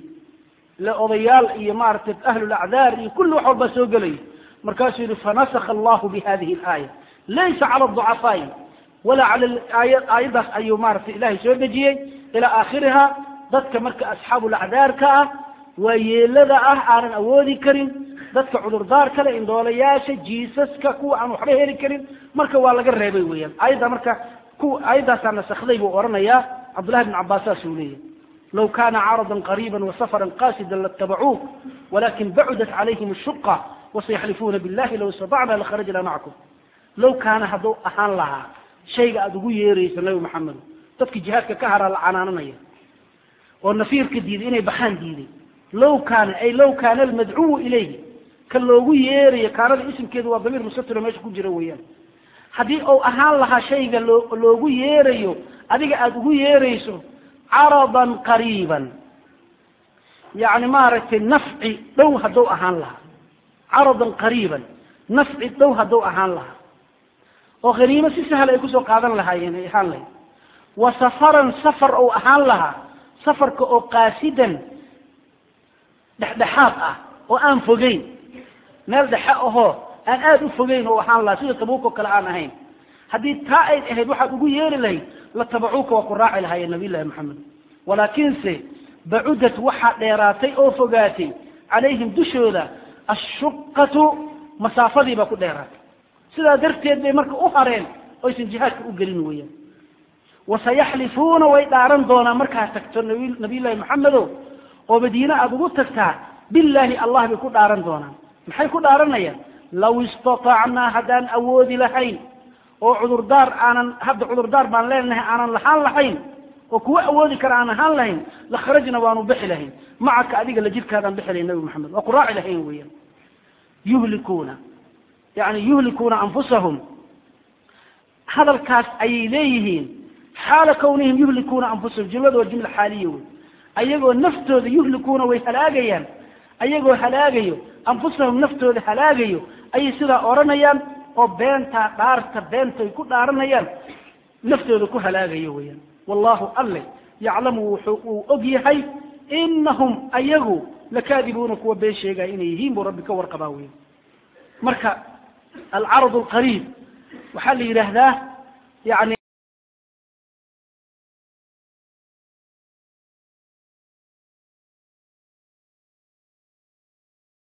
le odayaal iyo maaragtay ahlulacdaar iyo kulli wax walbaa soo gelaya markaasuu yihi fanasakha allahu bi hadihi alaaya laysa cala aducafaai walaa cala aaya aayaddaas ayuu maaragtay ilahay soo dejiyey ilaa aakhiriha dadka marka asxaabulacdaarka ah waa yeelada ah aanan awoodi karin dadka cudurdaar kale indhoolayaasha jiisaska kuwa aan waxba heli karin marka waa laga reebay weeyaan aayadda marka ku aayaddaasaa nasakday buu odhanayaa cabdullahi bn cabbaas saasuu leeyahy law kana caraضa qariba wasafra qasida latabacuuk walakin bacudat calayhim الshuqa wasayaxlifuuna billahi law istatacna lakharajna macakum law kaana hadduu ahaan lahaa shayga aada ugu yeerayso nabi maxamed dadki jihaadka ka haraa la canaananaya oo nafiirka diiday inay baxaan diiday law kaana ay law kaana almadcuwu ilayhi ka loogu yeerayo kaanada isimkeedu waa damiir musatiro meesha ku jira weeyaan haddii uu ahaan lahaa shayga loo loogu yeerayo adiga aada ugu yeerayso caradan qariiban yani maaragtay nafci dhow hadduu ahaan lahaa caradan qariiban nafci dhow hadduu ahaan lahaa oo haniimo si sahal ay kusoo qaadan lahaayeen ay ahaan lahayd wa safaran safar ou ahaan lahaa safarka oo qaasidan dhexdhexaad ah oo aan fogeyn meel dhexe ahoo aan aada u fogeyn oo ahaan lahaa sida tabuuk oo kale aan ahayn haddii taa ay ahayd waxaad ugu yeeri lahayd la tabacuuka waa ku raaci lahaayeen nabiy llahi maxamed walaakiinse bacudat waxaa dheeraatay oo fogaatay calayhim dushooda ashuqatu masaafadii baa ku dheeraatay sidaa darteed bay marka u hareen oysan jihaadka u gelin weeyaan wasayaxlifuuna way dhaaran doonaan markaad tagto nabi nabiyullahi maxamedo oo madiine aada ugu tagtaa billaahi allah bay ku dhaaran doonaan maxay ku dhaaranayaan law istatacnaa haddaan awoodi lahayn oo cudurdaar aanan hadda cudurdaar baan leenahay aanan lahaan lahayn oo kuwa awoodi kara aan ahaan lahayn la kharajna waanu bixi lahayn macaka adiga la jirkaadaan bixi lahayn nabi maxamed waa ku raaci lahayn weeyaan yuhlikuuna yani yuhlikuuna anfusahum hadalkaas ayay leeyihiin xaala kawnihim yuhlikuuna anfusahum jumlada waa jumla xaaliya wey ayagoo naftooda yuhlikuuna way halaagayaan ayagoo halaagayo anfusahum naftooda halaagayo ayay sidaa odhanayaan oo beentaa dhaarta beentay ku dhaaranayaan naftooda ku halaagayo weeyaan wallahu alle yaclamu wuxuu uu og yahay inahum ayagu lakaadibuuna kuwa been sheegaya inay yihiin buu rabbi ka warqabaa weya marka alcarad alqariib waxaa la yidhaahdaa yani